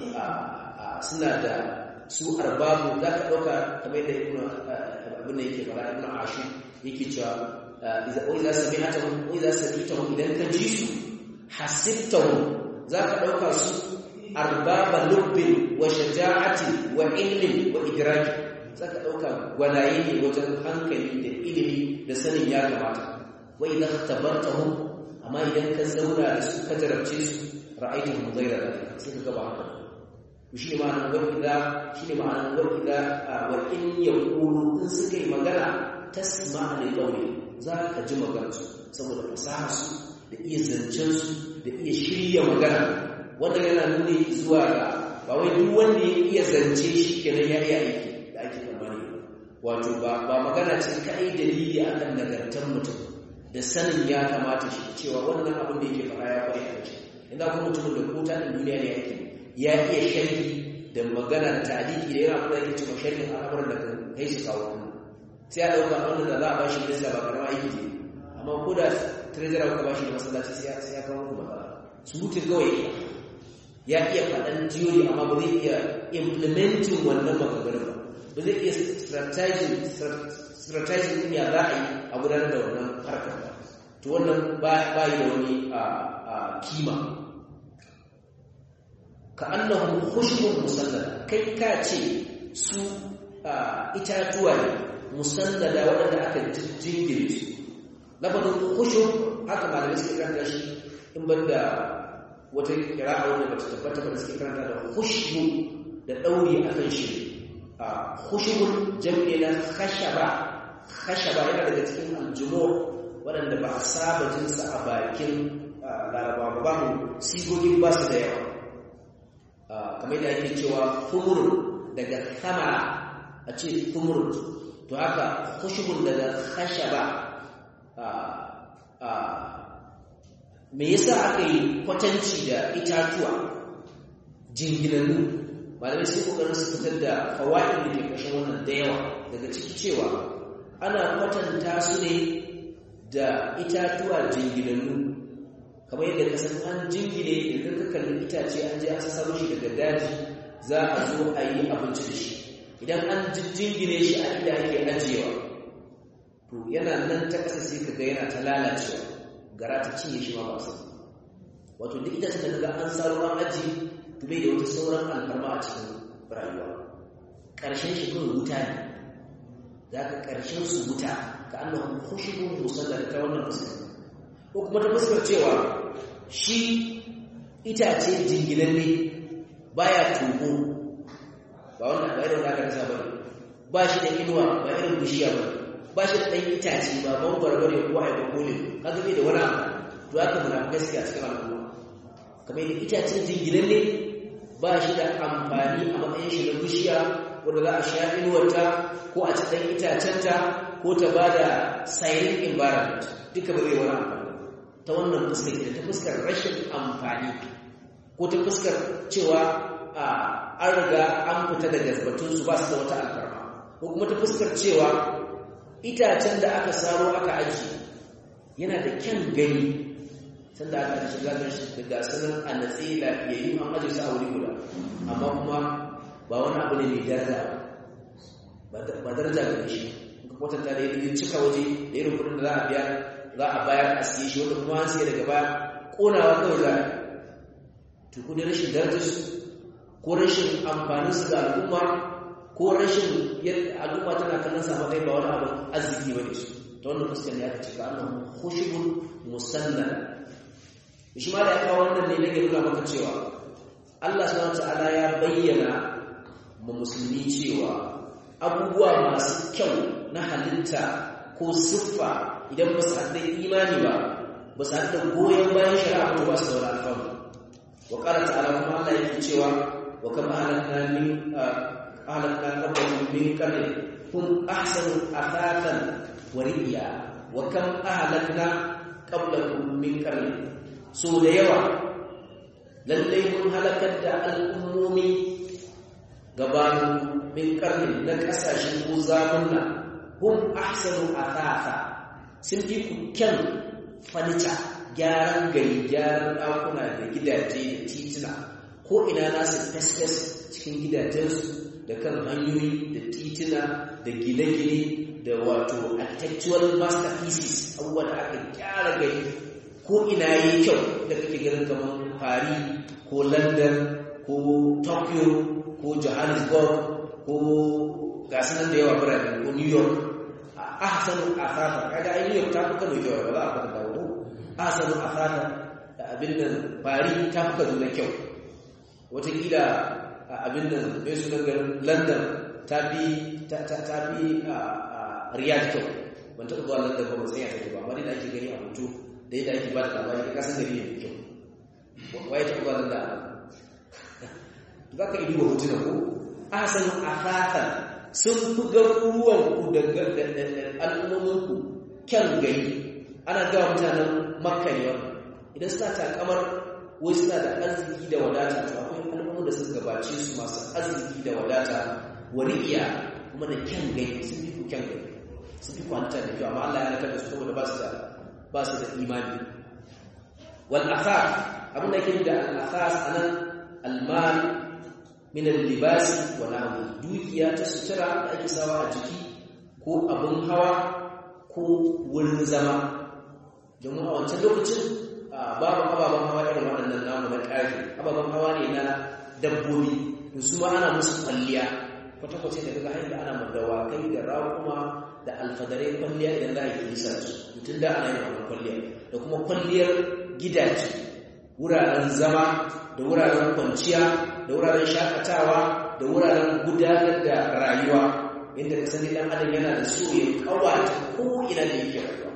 suna da su arbabu za ka ɗauka kamar da ibn abin da yake fara ibn ashur yake cewa idza idza sami'tahum idza sami'tahum idan ka ji su hasibtahum za ka ɗauka su arbaba lubbin wa shaja'ati wa ilmin wa idraki za ka ɗauka gwanaye ne wajen hankali da ilimi da sanin ya kamata wa idan tabartahum amma idan ka zauna da su ka jarabce su ra'aytuhum ghayra dhalika sai ka gaba haka shi ne ma'anar wa idza shi ne ma'anar wa idza wa in yaqulu in suka yi magana tasma'a li qawli za ka ji maganar su saboda fasaha su da iya zancen su da iya shirya magana wanda yana nuni zuwa ga ba wai duk wanda ya iya zance shi kenan ya iya aiki da ake tsammani wato ba ba magana ce kai dalili akan nagartar mutum da sanin ya kamata shi cewa wannan abin da yake fara ya kware a ce inda kuma mutumin da kota din duniya ne yake ya iya sharhi da magana taliki da yana kuma yake cewa sharhin al'amuran da kan kai su kawo sai a dauka wannan da za a bashi da ba karama aiki ne amma ko da treasurer ka bashi da masallaci sai ya kawo ku matsala surutun kawai ya iya faɗan theory amma ba zai iya implementing wannan maganganun ba ba zai iya strategizing din ya za a yi a gudanar da wannan harkar ba to wannan ba yi da wani kima ka annahu khushbun musallada kai ka ce su itatuwa ne musallada waɗanda aka jingire su lafazin khushub haka malamai suke karanta shi in banda wata kira'a wanda bata tabbata ba suke karanta da khushbu da dauri akan shi a khushbun jam'i na khashaba khashaba yana daga cikin aljumu waɗanda ba a saba jin sa a bakin laraba ba ba sigogin ba su da yawa kamar da ake cewa thumur daga thamara a ce thumur to haka khushbun daga khashaba me yasa aka yi kwatanci da itatuwa jinginannu malamai sai kokarin su fitar da fawaid da ke kashin wannan da yawa daga ciki cewa ana kwatanta su ne da itatuwa jinginannu kamar yadda ka san an jingine idan ka kalli itace an je an saro shi daga daji za a zo a yi abinci da shi idan an jingine shi a inda ake ajiyewa to yana nan ta ƙasa sai ka ga yana ta lalacewa gara ta cinye shi ma ba su wato duk ita da kaga an saro an aji to bai da wata sauran alfarma a cikin rayuwa ƙarshen shi kawai wuta ne za ka ƙarshen su wuta ka annahu khushubun musallal ta wannan fuskar ko kuma ta fuskar cewa shi itace jinginan ne baya tuho ba wannan ba irin da aka rasa bane ba shi da inuwa ba irin bishiya ba ba shi da ɗan itace ba mangwara bane ko ai ba kole kaga bai da wani abu to haka muna gaskiya cikin al'umma kamar yadda itacen jinginan ne ba shi da amfani a matsayin shi na bishiya wanda za a sha inuwarta ko a ci ɗan itacenta ko ta ba da silent environment duka ba zai wani amfani ta wannan fuskar ita ta fuskar rashin amfani ko ta fuskar cewa an riga an fita daga batunsu ba su da wata alfarma ko kuma ta fuskar cewa itacen da aka saro aka aji yana da kyan gani sanda aka shiga da shi daga sanar a natsi lafiyayyu an aji su a wuri guda amma kuma ba wani abu ne mai daraja ba daraja ga shi ka kwatanta da yadda cika waje da irin kudin da za a biya za a bayar a siye shi wanda kuma an siya daga baya konawa kawai za a to kudin rashin darajar su ko rashin amfanin su ga al'umma ko rashin yadda al'umma tana kallon sa matsayin ba wani abu arziki ba ne su ta wannan fuskar ne aka ce ka annahu khushubun musannad shi ma da ya kawo wannan ne nake nuna maka cewa Allah subhanahu ta'ala ya bayyana ma musulmi cewa abubuwa masu kyau na halitta ko siffa idan ba su haɗa imani ba ba su haɗa goyon bayan shari'a ba ba su da wani alfanu wa ƙara ta'ala kuma Allah yake cewa wa kama ahlakna min ahlakna qablahum min qarnin hum ahsanu athatan wa riya wa kam ahlakna qablahum min qarnin so da yawa lallai mun halakar da al'ummomi gabanin min karni na kasashen ko zamunna hum ahsanu athatha sun fi ku kyan fanita gyaran gari gyaran ɗakuna da gidaje da tituna ko ina nasu fes cikin gidajensu da kan hanyoyi da tituna da gine-gine da wato architectural masterpieces abubuwa da aka gyara gari ko ina yi kyau da kake ganin kamar Paris ko London ko Tokyo ko Johannesburg ko gasu nan da yawa birane ko New York a ahsanu athata kaga ai New York ta fi Kano kyau ba za a fada dawo ahsanu athata da abin nan Paris ta fi Kaduna kyau wataƙila abin nan mai sunan garin London ta fi ta fi Riyadh kyau ban taɓa zuwa London ba ba sai ya take ba amma dai da ake gani a hoto da yadda ake ba da labari ka kasan gari ne mai kyau waye ta kuma da za ka idu wa hotuna ko asalin afatan sun fi garuruwan ku da al'ummomin ku kyan gari ana gawa mutanen makka ne wannan idan suna takamar wai suna da arziki da wadata to akwai al'ummomin da suka gabace su masu arziki da wadata wari'iya kuma da kyan gari sun fi ku kyan gari sun fi kwanta da kyau amma Allah ya nakar da su saboda ba su da ba su da imani wal athar abin da yake da al athas anan al mal min al libas wa nahwi dukiya ta sutura da ake sawa a jiki ko abin hawa ko wurin zama domin a wancan lokacin babu ababen hawa irin waɗannan namu na ƙarfi ababen hawa ne na dabbobi to su ma ana musu kwalliya kwata-kwata da daga hanyar ana madawakai da raƙuma da alfadarai kwalliya idan za a yi nisa su mutum da ana yin wannan kwalliya da kuma kwalliyar gidaje wuraren zama da wuraren kwanciya da wuraren shakatawa da wuraren gudanar da rayuwa inda ka sani dan adam yana da so ya kawata ko ina da yake rayuwa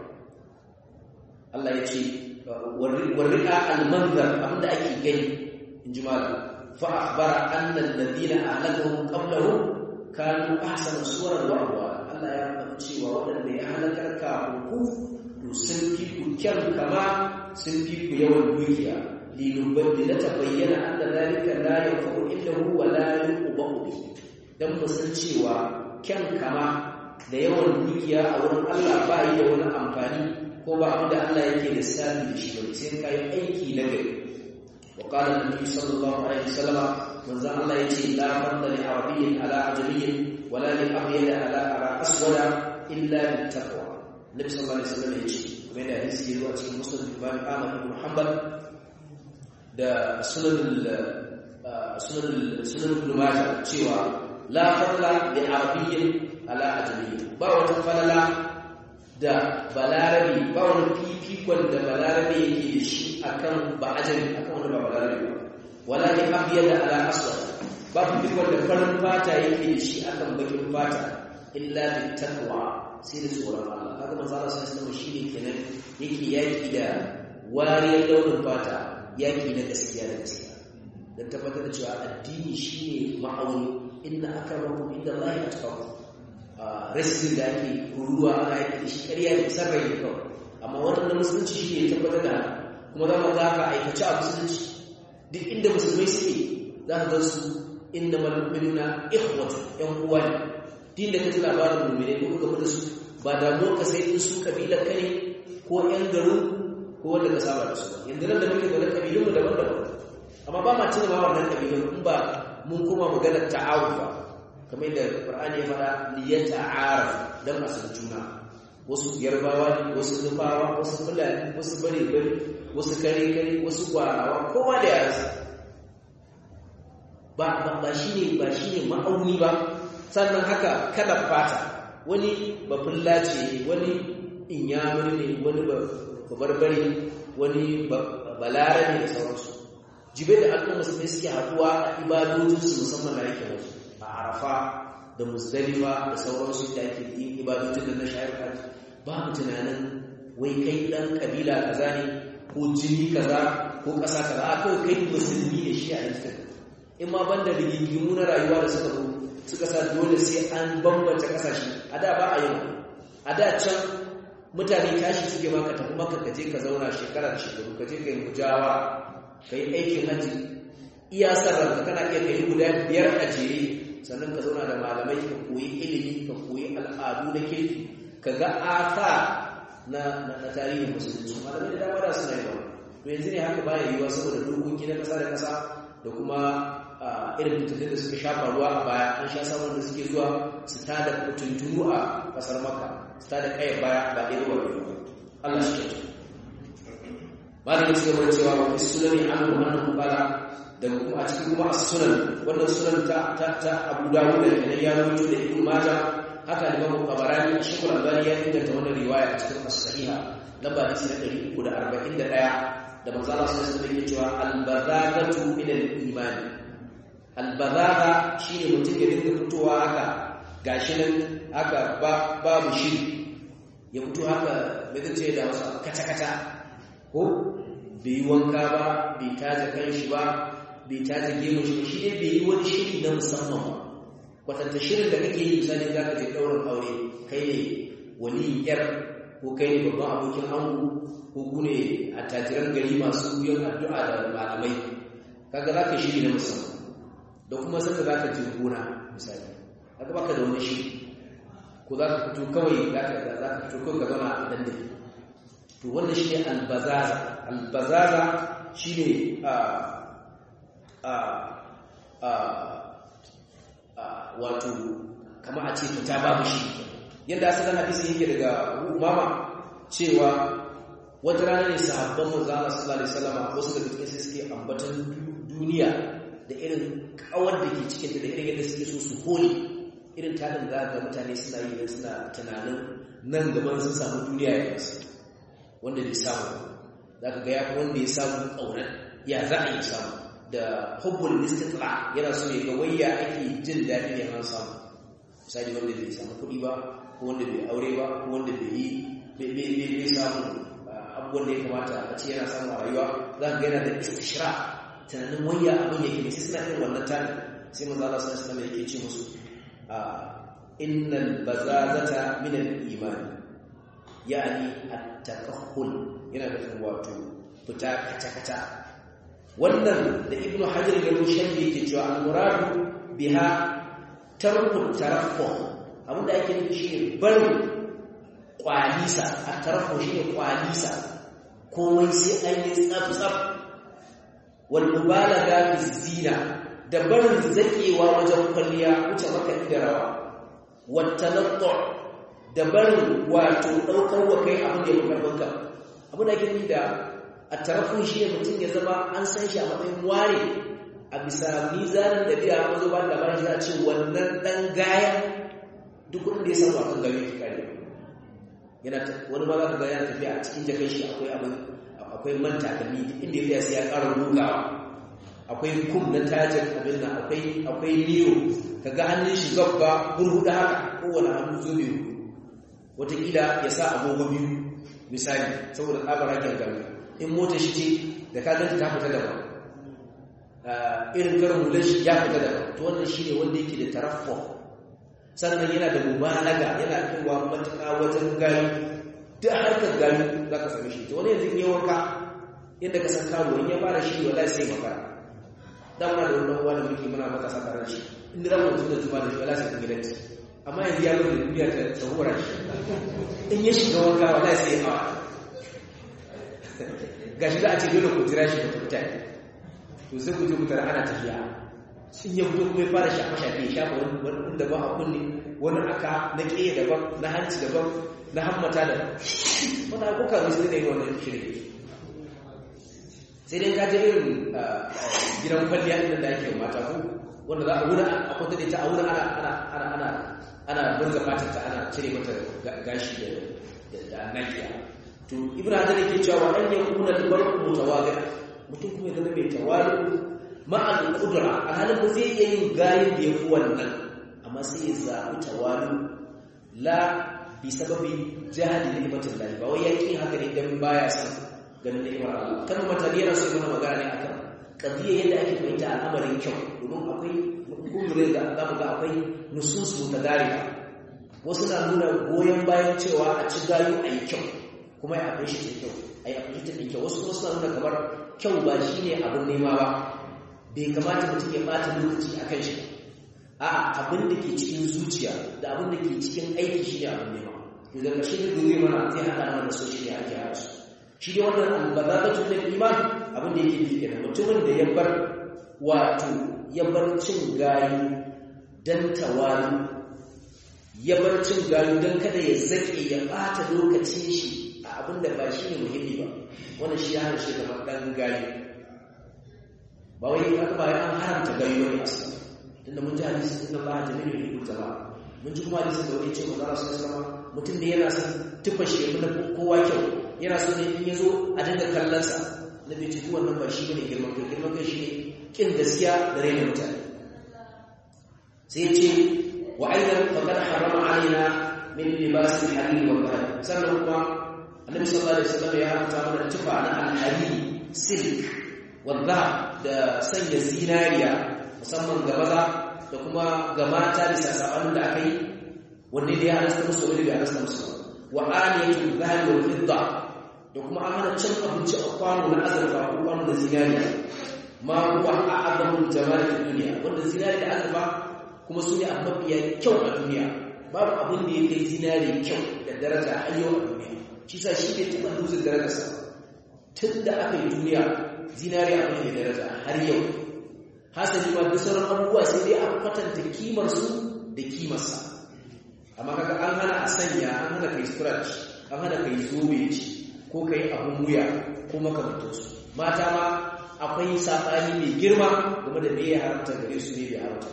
Allah ya ce warri'a al-manzar abinda ake gani in ji malam fa akhbara anna alladhina ahlakahum qablahum kanu ahsana suwaran wa ahwala Allah ya faɗi cewa waɗanda ya halakar kafin ku to sun fi ku kyan kama sun fi ku yawan dukiya linubadila ta bayyana anna zalika la yanfa'u illa huwa la yuqbahu bi dan mu san cewa kyan kama da yawan dukiya a wurin Allah ba yi da wani amfani ko ba abin da Allah yake lissafi da shi ba sai kai aiki na gari wa qala an-nabi sallallahu alaihi wasallam manzo Allah yace la fadla li arabiyyin ala ajamiyyin wala li abyad ala ara aswada illa bit taqwa nabi sallallahu alaihi wasallam yace kuma da hadisi yazo a cikin musnad Imam Ahmad ibn Hanbal da sunan sunan sunan Ibn Majah cewa la fadla li arabiyyin ala ajamiyyin ba wata falala da balarabi ba wani fifikon da balarabi yake da shi akan ba ajami akan wani ba balarabi ba wala ni abyad ala aswad ba fifikon da farin fata yake da shi akan bakin fata illa bi taqwa sai da tsoron Allah kaga manzo Allah sai sama shine kenan yake yaki da wariyar launin fata yaki na gaskiya da gaskiya dan tabbatar da cewa addini shine ma'auni inna akramakum inda Allah atqakum rasin da ake ruruwa ana yaki da shi ƙarya ne sarrai ne kawai amma wannan musulunci shi ne tabbatar da kuma za mu za ka aikace a musulunci duk inda musulmai suke za ka gansu inda malumina ikhwatu yan uwa ne din da kaji labarin mu'mini ko kuka da su ba damuwar ka sai in su kabilar ka ne ko yan garin ko wanda ka saba da su ba yanzu nan da muke da kabilun mu daban-daban amma ba ma cin ma wannan kabilun in ba mun kuma maganar ta'awun ba kamar da Qur'ani ya faɗa liyata'araf dan a san juna wasu yarbawa ne wasu nufawa wasu fulani wasu bare bare wasu kare kare wasu gwarawa kowa da yaransa ba ba ba shine ba shine ma'auni ba sannan haka kada fata wani bafulla ce wani inyamuri ne wani babarbare wani balarabe da sauransu jibe da al'umma su ne suke haɗuwa a ibadojinsu musamman na yake wasu a arafa da musdalifa da sauransu da ake yin ibadojin da na shayar hajji babu tunanin wai kai ɗan ƙabila kaza ne ko jini kaza ko ƙasa kaza a kawai kai musulmi ne shi a yankin in ma banda rigingimu na rayuwa da suka zo suka sa dole sai an bambance ƙasashe a da ba a yau a da can mutane tashi suke maka tafi maka ka je ka zauna shekara da shekaru ka je ka yi mujawa ka yi aikin hajji iya sarrafa kana iya kai guda biyar a jere sannan ka zauna da malamai ka koyi ilimi ka koyi al'adu na kirki ka ga asa na na tarihin musulunci malamai da dama da suna yi to yanzu ne haka baya yiwuwa saboda dokoki na kasa da kasa da kuma irin fitattun da suka shafa ruwa a baya an sha samun da suke zuwa su tada tuntunu a kasar maka su tada kayan baya ba ɗaya ba biyu Allah shi ke malamin su gaba cewa wa fi sunani an annahu qala da kuma a cikin kuma as-sunan wannan sunan ta ta ta Abu Dawud da kenan ya rubuto da Ibn Majah haka Imam Tabarani Shaykhul Albani ya inganta wannan riwaya a cikin as-sahiha lamba hadisi na 341 da manzo Allah sallallahu alaihi wasallam yake cewa al-bazagatu min al-iman al-bazaga shine mutum ya dinga fitowa haka gashi nan haka babu shi ya fito haka me zai ce da wasu kata-kata ko bai yi wanka ba bai taja kanshi ba bai taja gemu shi shi dai bai yi wani shiri na musamman ba kwatanta shirin da kake yi misali za ka je ɗaurin aure kai ne wani yar ko kai ne babban abokin ango ko ku ne a tajiran gari masu yin addu'a da malamai kaga za ka shiri na musamman da kuma saka za ka je gona misali kaga baka da wani shiri ko za ka fito kawai za ka fito kawai ka zama a dandali to wannan shi ne albazaza albazaza shi ne wato kama a ce fita babu shi yadda asalin hadisi yake daga umama cewa wata rana ne sahabban manzana sallallahu alaihi wasallam wasu daga cikin sai suke ambatan duniya da irin kawar da ke cikin da irin yadda suke so su holi irin tarin da ga mutane suna yi suna tunanin nan gaban sun samu duniya ya kasu wanda bai samu za ka ga ya wanda ya samu ƙaunar ya za a yi samu da hubbul istitla yana so ya ga wayya ake jin daɗi ne an samu misali wanda bai samu kuɗi ba ko wanda bai aure ba ko wanda bai yi bai samu abubuwan da ya kamata a ce yana samu a rayuwa za ka ga yana da istishra tunanin wayya abin yake ne sai suna irin wannan tani sai manzo Allah sallallahu alaihi wasallam yake ce musu innal bazazata min al-iman yani at-takakhul yana da wato fita kaca-kaca wannan da ibnu hajar da rushan yake cewa al-muradu biha tarku taraffu abinda ake nufi shine barin kwalisa at-taraffu shine kwalisa komai sai an yi tsaf-tsaf wal mubalaga fi zina da barin zakewa wajen kwalliya wuce maka da rawa wat tanattu da barin wato daukar wa kai abin da ya fi karbanka abin da ake nufi da a tarafin shi ne mutum ya zama an san shi a matsayin ware a bisa mizanin da biya an zo ba da bayan shi a ce wannan dan gaya duk wanda ya samu akan gari ya kare yana wani ma za ka ga yana tafiya a cikin jakan shi akwai abin akwai man takalmi inda ya sai ya ƙara rugawa akwai kum na tajin abin nan akwai akwai niyo kaga hannun shi gabba burhuda haka kowane hannu zo biyu wataƙila ya sa agogo biyu misali saboda tsabar hakin gami in mota shi ce da ka ganta ta fita daban irin karin hular shi ya fita daban to wannan shi ne wanda yake da taraffo sannan yana da mubalaga yana kaiwa matuƙa wajen gani duk harkar gani za ka same shi to wani yanzu yi wanka yadda ka san karuwa in ya fara shi wallahi sai makara dan muna da wannan wani muke muna maka sakarar shi inda za mu mutu da tuba da shi wallahi sai kun gidanci amma yanzu ya zo da duniya ta tsahura shi in ya shiga wanka wallahi sai ya hawa gashi za a ce dole ku jira shi ku fita to sai ku je ku tara ana tafiya sun ya fito kuma ya fara shafa shafe ya shafa wani daban a kunne wani aka na ƙeya daban na hanci daban na hammata daban wani abuka mai sai da yi wannan shirin sai dai ka je irin gidan kwalliya inda da ake mata ko wanda za a wuna a kwanta da ita a wuna ana ana ana ana ana burga fatar ta ana cire mata gashi da da nakiya to ibnu hajar yake cewa an yakuna al-mar'u mutawadi mutum kuma ya zama mai tawali ma'al qudra alhalin ba zai iya yin gayin da yafi wannan amma sai ya zaɓi tawali la bi sababi jahali ni'matin lahi ba wai yaki haka ne dan baya san ganin ni'mar Allah kan mutane yana so yana magana ne akan kadiya yadda ake fahimta al'amarin kyau domin akwai gudurin da za mu ga akwai nusus mutadariba wasu na nuna goyon bayan cewa a ci gayu a yi kyau kuma ya akwai shi ta kyau a yi akwai ta kyau wasu kuma suna nuna kamar kyau ba shi ne abin nema ba bai kamata mutum ya ɓata lokaci a kan shi a abin da ke cikin zuciya da abin da ke cikin aiki shi ne abin nema to daga shi da dole mana zai haɗa mana da so shi ne ake haɗa su shi ne wannan albazatun da iman abin da yake nufi kenan mutumin da ya bar wato ya bar cin gayu dan tawali ya bar cin gayu dan kada ya zake ya ɓata lokacin shi a abin da ba shi ne muhimmi ba wannan shi ya hana shi kamar ɗan gayu ba wai aka ba an haramta gayu wani asali tunda mun ji hadisi inna Allah jamilu yuhibbul jamaa mun ji kuma hadisi da wani ce manzo Allah sallallahu alaihi mutum ne yana son tufa shi ya kowa kyau yana so ne in yazo a dinga kallon sa na bai ci wannan ba shi bane girman kai girman kai shi ne kin gaskiya da raina mutane sai ce wa aidan faqad harama alaina min libas al-harir wa al sannan kuma annabi sallallahu alaihi wasallam ya haramta mana tufa na al-harir silk wa da sanya zinariya musamman ga maza da kuma ga mata bisa sabanin da aka yi wanne da ya halasta musu wani bai halasta musu wa aliyatu dhahabi wal fidda da kuma an hana cin abinci a kwano na azurfa ko kwano da zinariya ma huwa a'zamul jamal fi dunya wanda zinari da azurfa kuma su ne abu mafiya kyau a duniya babu abin da ya kai zinari kyau da daraja har yau a duniya shi sa shi ne taɓa dutsen darajarsa tun da aka yi duniya zinari abin da daraja har yau hasali ma duk sauran abubuwa sai dai a kwatanta kimar su da kimarsa amma kaga an hana a sanya an hana kai scratch an hana kai zobe ko kai abun wuya ko makamantansu mata ma akwai saɓani mai girma game da me ya haramta gare su ne bai haramta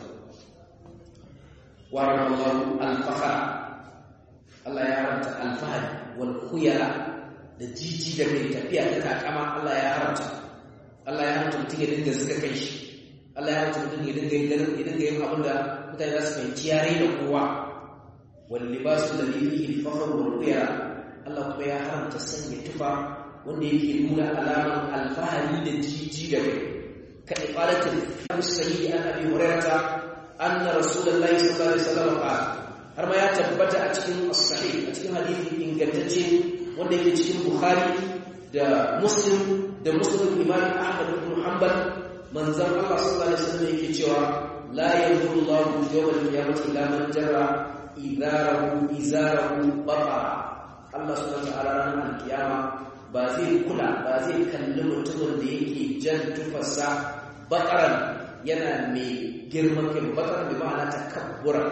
wa rabbullahu al-fakhara Allah ya haramta al-fahari wal khuyala da jiji da kai tafiya ta takama Allah ya haramta Allah ya haramta mutum ya dinga zuga kai shi Allah ya haramta mutum ya dinga yin ya dinga yin abin da mutane za su fahimci ya raina kowa wal libasu da fihi al-fakhr wal khuyala Allah kuma ya haramta sanya tufa wanda yake nuna alaman alfahari da jiji da kai ka ifalatin musayi an abi hurairata anna rasulullahi sallallahu alaihi wasallam qala har ma ya tabbata a cikin as-sahih a cikin hadisi ingantacce wanda yake cikin bukhari da muslim da muslim imam ahmad ibn hanbal manzon Allah sallallahu alaihi wasallam yake cewa la yanzuru Allah yawmal qiyamati ila man jarra idarahu izarahu bata Allah subhanahu wa ta'ala ranar alkiyama ba zai kula ba zai kalli mutumin da yake jan tufarsa bakaran yana mai girman kai bakaran bai ma'ana takabbura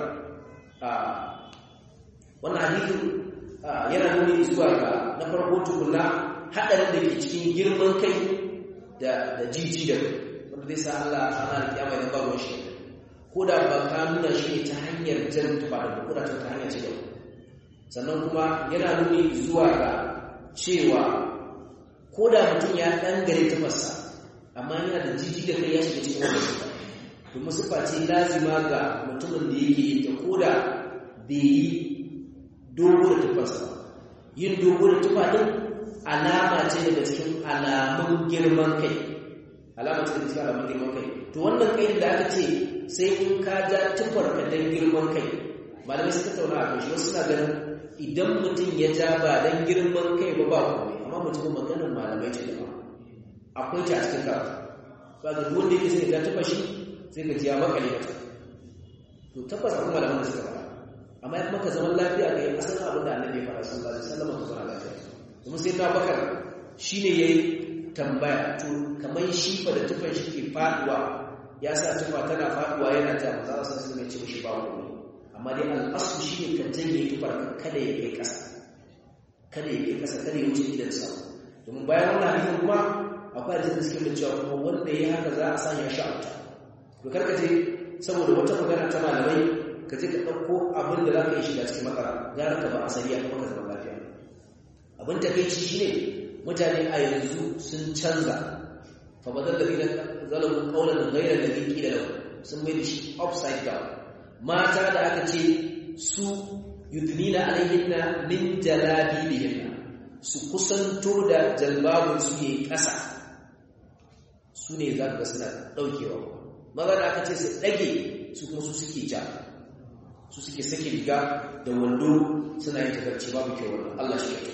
wannan hadithin yana nuni zuwa ga na farko tukuna haɗarin da ke cikin girman kai da jiji da wanda zai sa Allah a ranar kiyama ya ba shi ko da ba ka nuna shi ne ta hanyar jan tufa da ko da ta hanyar ce da sannan kuma yana nuni zuwa ga cewa ko da mutum ya ɗan gare tufarsa amma yana da jiji da kai ya shiga cikin wanda sufa domin sufa ce lazima ga mutumin da yake yi ta ko da bai yi dogo da tufarsa yin dogo da tufa ɗin alama ce daga cikin alamun girman kai alama ce daga cikin alamun girman kai to wannan kai da aka ce sai in ka ja tufar ka dan girman kai malamai suka tauna a kan shi wasu suna ganin idan mutum ya ja ba dan girman kai ba ba komai amma mutum maganar malamai ce da akwai ta a cikin karatu ba ga wanda yake sai ya tafa shi sai ka ji ya makale mata to tabbas akwai malaman da suka fara amma ya maka zaman lafiya ga yin asalin abin da annabi ya fara sallallahu alaihi wasallam ka zauna lafiya kuma sai na bakar shine yayi tambaya to kamar shi fa da tufan shi ke faduwa ya sa tufa tana faduwa yana ta maza sa su ne ce mishi ba komai amma dai al'asu shi ne kan janye tufar kada ya kai kasa kada ya kai kasa kada ya wuce idan sa domin bayan wannan hadisin kuma akwai hadisin da suke da cewa kuma wanda ya haka za a sanya shi a wuta to karka je saboda wata magana ta malamai ka je ka ɗauko abin da za ka yi shiga cikin makara gara ka ba asali a kuma ka zama lafiya abin takeici shine mutane a yanzu sun canza fa badal ladina zalamu qawlan ghayra alladhi qila lahum sun mai da shi upside down mata da aka ce su yudnina alayhinna min jalabibihinna su kusanto da jalbabun su yi ƙasa su ne za ka suna ɗaukewa maza da aka ce su ɗage su kuma su suke ja su suke sake riga da wando suna yin tafarci babu kyau wannan Allah shi ya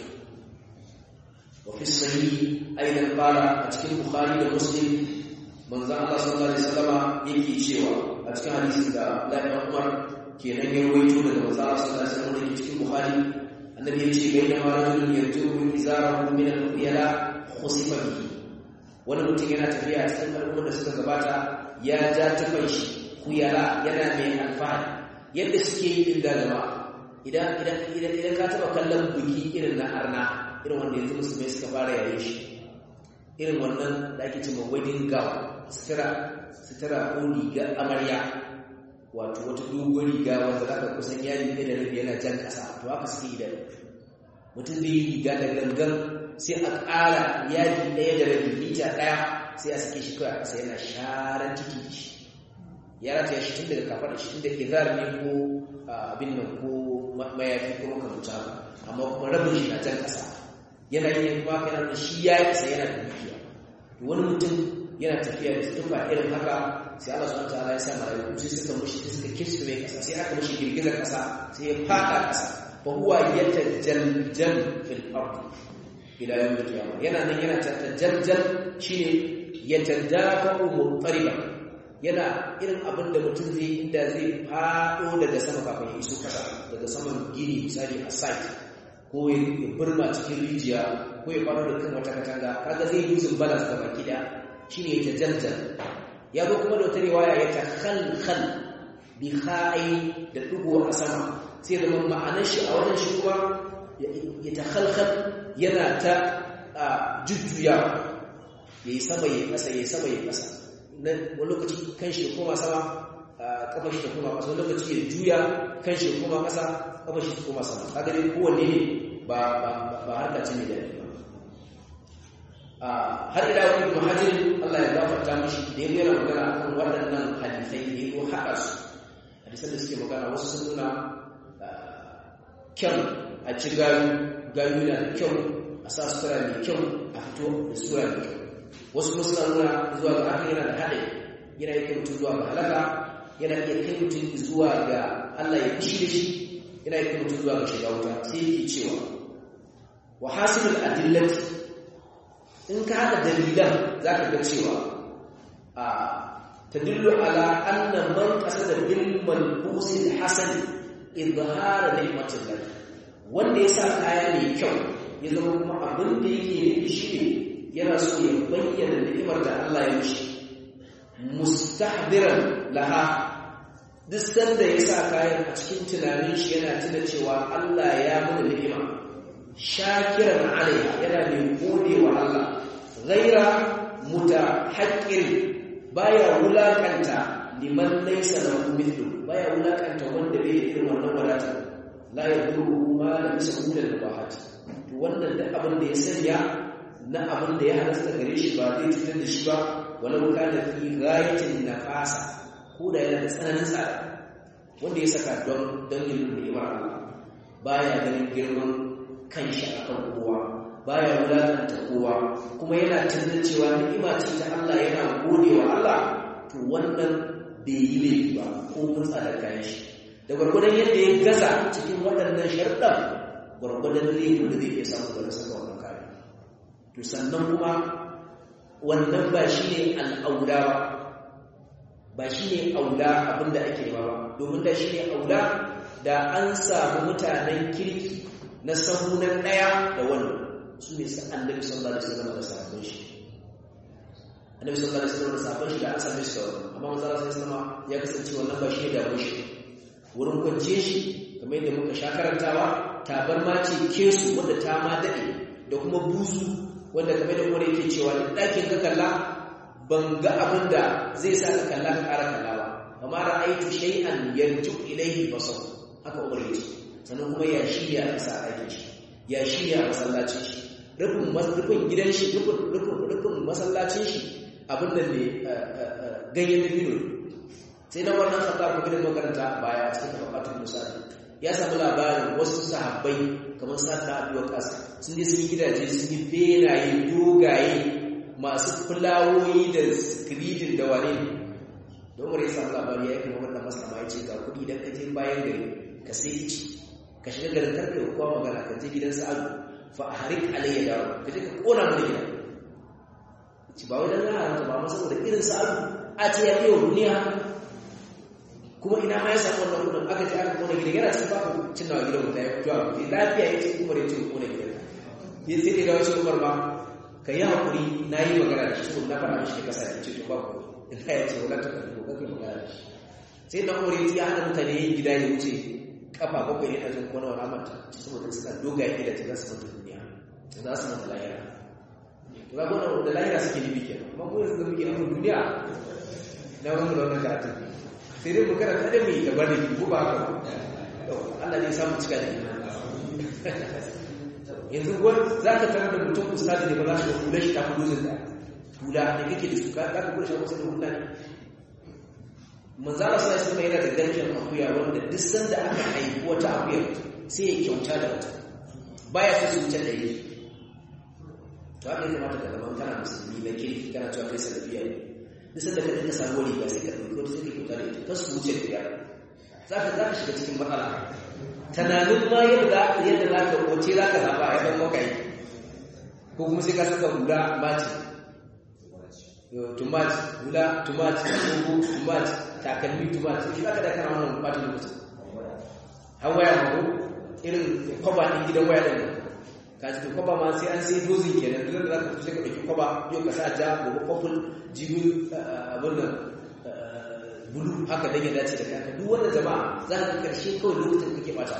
wa fi sahihi aidan qala a cikin bukhari da muslim manzon Allah sallallahu alaihi wasallama yake cewa a cikin hadisin da Abdullahi Umar kenan ya rawaito daga manzon Allah sallallahu alaihi wasallam da cikin bukhari annabi ya ce bayyana ma rajulun yatubu izarahu min al-khuyala khusifa bihi wani mutum yana tafiya a cikin al'ummar da suka gabata ya ja tufan shi khuyala yana mai alfahari yadda suke yi inda jama'a idan idan idan idan ka taba kallon buki irin na arna irin wanda yanzu musulmai suka fara yayin shi irin wannan da ake cewa wedding gown sutura sutura ko riga amarya wato wata dogon riga wanda zaka kusan yadi ɗaya da rabi yana jan ƙasa to haka suke yi da mutum zai yi riga da gangan sai a ƙara yadi ɗaya da rabi mita ɗaya sai a sake shi kawai a ƙasa yana sharan ciki da shi ya rataya shi tun daga kafar shi tun da izar ne ko abin nan ko mayafi ko makamta amma kuma rabin shi na jan ƙasa yana yin kuma kana da shi ya isa yana da dukiya wani mutum yana tafiya da tufa irin haka sai Allah subhanahu wataala ya sa malaiku sai suka mushi suka kisu mai kasa sai aka mushi girgizar kasa sai ya fada kasa fa huwa yatajaljal fil ard ila yawm al-qiyamah yana nan yana tatajaljal shine yatadafa muttariba yana irin abin da mutum zai inda zai fado daga sama kafin ya iso kasa daga saman gini misali a site ko ya burma cikin rijiya ko ya fado da kan wata katanga kaga zai yi balance da baki da shine yatajaljal ya zo kuma da wata riwaya ya ta khalkhal bi kha'i da dugo a sama sai da ma'anar shi a wannan shi kuma ya ta khalkhal yana ta jujjuya yayi sama yayi kasa yayi sama yayi kasa nan wani lokaci kan shi koma sama kafa shi ta koma kasa wani lokaci ya juya kan shi koma kasa kafa shi ta koma sama kaga dai kowanne ne ba ba ba harka ce ne da har ila wani muhajir Allah ya gafarta mishi da ya yana magana akan waɗannan hadisai da ya haɗa su hadisan da suke magana wasu sun nuna kyan a ci gayu gayu na da kyau a sa sutura mai kyau a fito da sutura mai kyau wasu kuma suna nuna zuwa ga haka yana da haɗe yana iya kai mutum zuwa ga halaka yana iya kai mutum zuwa ga Allah ya fushi da shi yana iya kai mutum zuwa ga shiga wuta sai yake cewa wa hasilul adillati in ka haɗa dalilan za ka ga cewa a ta dillo ala anna man qasada bil malbusil hasan izhara ni'matin lahi wanda ya sa kaya mai kyau ya zama kuma abin da yake nufi shi ne yana so ya bayyana ni'imar da Allah ya mishi mustahdiran laha duk sanda ya sa kayan a cikin tunanin shi yana tuna cewa Allah ya mana ni'ima shakiran alaiha yana mai gode wa Allah ghaira mutahaqqir baya wulakanta liman laysa lahu mithlu baya wulakanta wanda bai da irin wannan wadata la yadurru ma lam yasqul al bahat to wannan da abin da ya sanya na abin da ya halasta gare shi ba zai fitar da shi ba walau kana fi ghayatin nafasa ko da yana da tsananin tsada wanda ya saka don don yin ni'imar Allah baya ganin girman kanshi akan kowa baya wulakanta kowa kuma yana tunanin cewa ni'ima ce ta Allah yana gode wa Allah to wannan bai yi laifi ba ko mun tsada kayan shi da gwargwadon yadda ya gaza cikin waɗannan sharɗan gwargwadon laifin da zai iya samu da saka wannan kayan to sannan kuma wannan ba shi ne al'aula ba ba shi ne aula abinda ake ba ba domin da shi ne aula da an samu mutanen kirki na sahunan ɗaya da wannan su ne sa annabi sallallahu alaihi wasallam da sahabban shi annabi sallallahu alaihi wasallam da sahabban shi da an same su da wannan amma manzo Allah sallallahu ya kasance wannan ba shi da shi wurin kwanciye shi kamar yadda muka sha karantawa tabarma ce kesu wanda ta ma dade da kuma buzu wanda kamar da kuma yake cewa da ɗakin ka kalla ban ga abin da zai sa ka kalla ka ƙara kalla ba amma ra'aytu shay'an yarju ilayhi basar haka umar yace sannan kuma ya shirya a sa aikin shi ya shirya masallacin shi rufin rufin gidan shi rufin rufin rufin masallacin shi abin da ne ganyen dabino sai na wannan khattab ko gidan makaranta baya cikin tabbatul musali ya samu labarin wasu sahabbai kamar sa'ad da Abu Waqqas sun je sun yi gidaje sun yi benaye dogaye masu fulawoyi da skridin da wane don wani ya samu labari ya yi kuma wannan maslama ya ce ga kuɗi don ka je bayan gari ka sai ci ka shiga garin karfe ko kuma magana ka je gidan sa'adu fa harik alayya dawo ka je ka kona mana gida ci ba wai dan haramta ba ma saboda irin sa'adu a ce ya kai wa duniya kuma ina ma ya samu wannan kudin aka ce aka kona gida yana cikin babu cin nawa gidan mutane ya fito a kuɗi lafiya ya ce umar ya ce kona gidan ya sai da wasu umar ba ka yi haƙuri na yi magana da shi na faɗa mishi da kasa ya ce to ba ku ina ya ce wala ta kalli ko kake magana da shi sai na umar ya hana mutane yin gida ya wuce kafa bakwai ne a jin kona wani amanta saboda suna dogaye gida ta za su mata duniya za su mata lahira to ga gona da lahira suke nufi kenan amma ko yanzu da muke nufin duniya na wani da wannan karatun sai dai mu karanta da mai gaba da ko ba haka Allah ne samu cika da yanzu wani za ka tarar da mutum ustadi ne ba za su da hula shi ta fi dozin da hula da kake da su ka ka kula shi wasu da hula ne manzala sai sun yana da garken akuya wanda duk sanda aka haifi wata akuya sai ya kyauta da wata baya so su wuce da yi to haka ya kamata ka zama kana musulmi na kirki kana cewa kai salafiya ne duk sanda ka dinga samu riga sai ka ɗauki wata sai ka kyauta da ita kar su wuce da za ka za ka shiga cikin matsala tunanin ma yadda yadda za ka wace za ka zaɓa ya ɗan kai ko kuma sai ka saka hula maci tumaci hula tumaci kogo tumaci takalmi tumaci shi aka da kana wannan ɓata lokaci har waya ma ko irin kwaba ɗin gidan waya ɗin ka ji kwaba ma sai an sai dozin kenan duk da za ka sai ka ɗauki kwaba yau ka sa ja gobe purple jibi abin nan bulu haka dan ya dace da kanka duk wanda jama'a za ka karshe kawai lokacin kake bata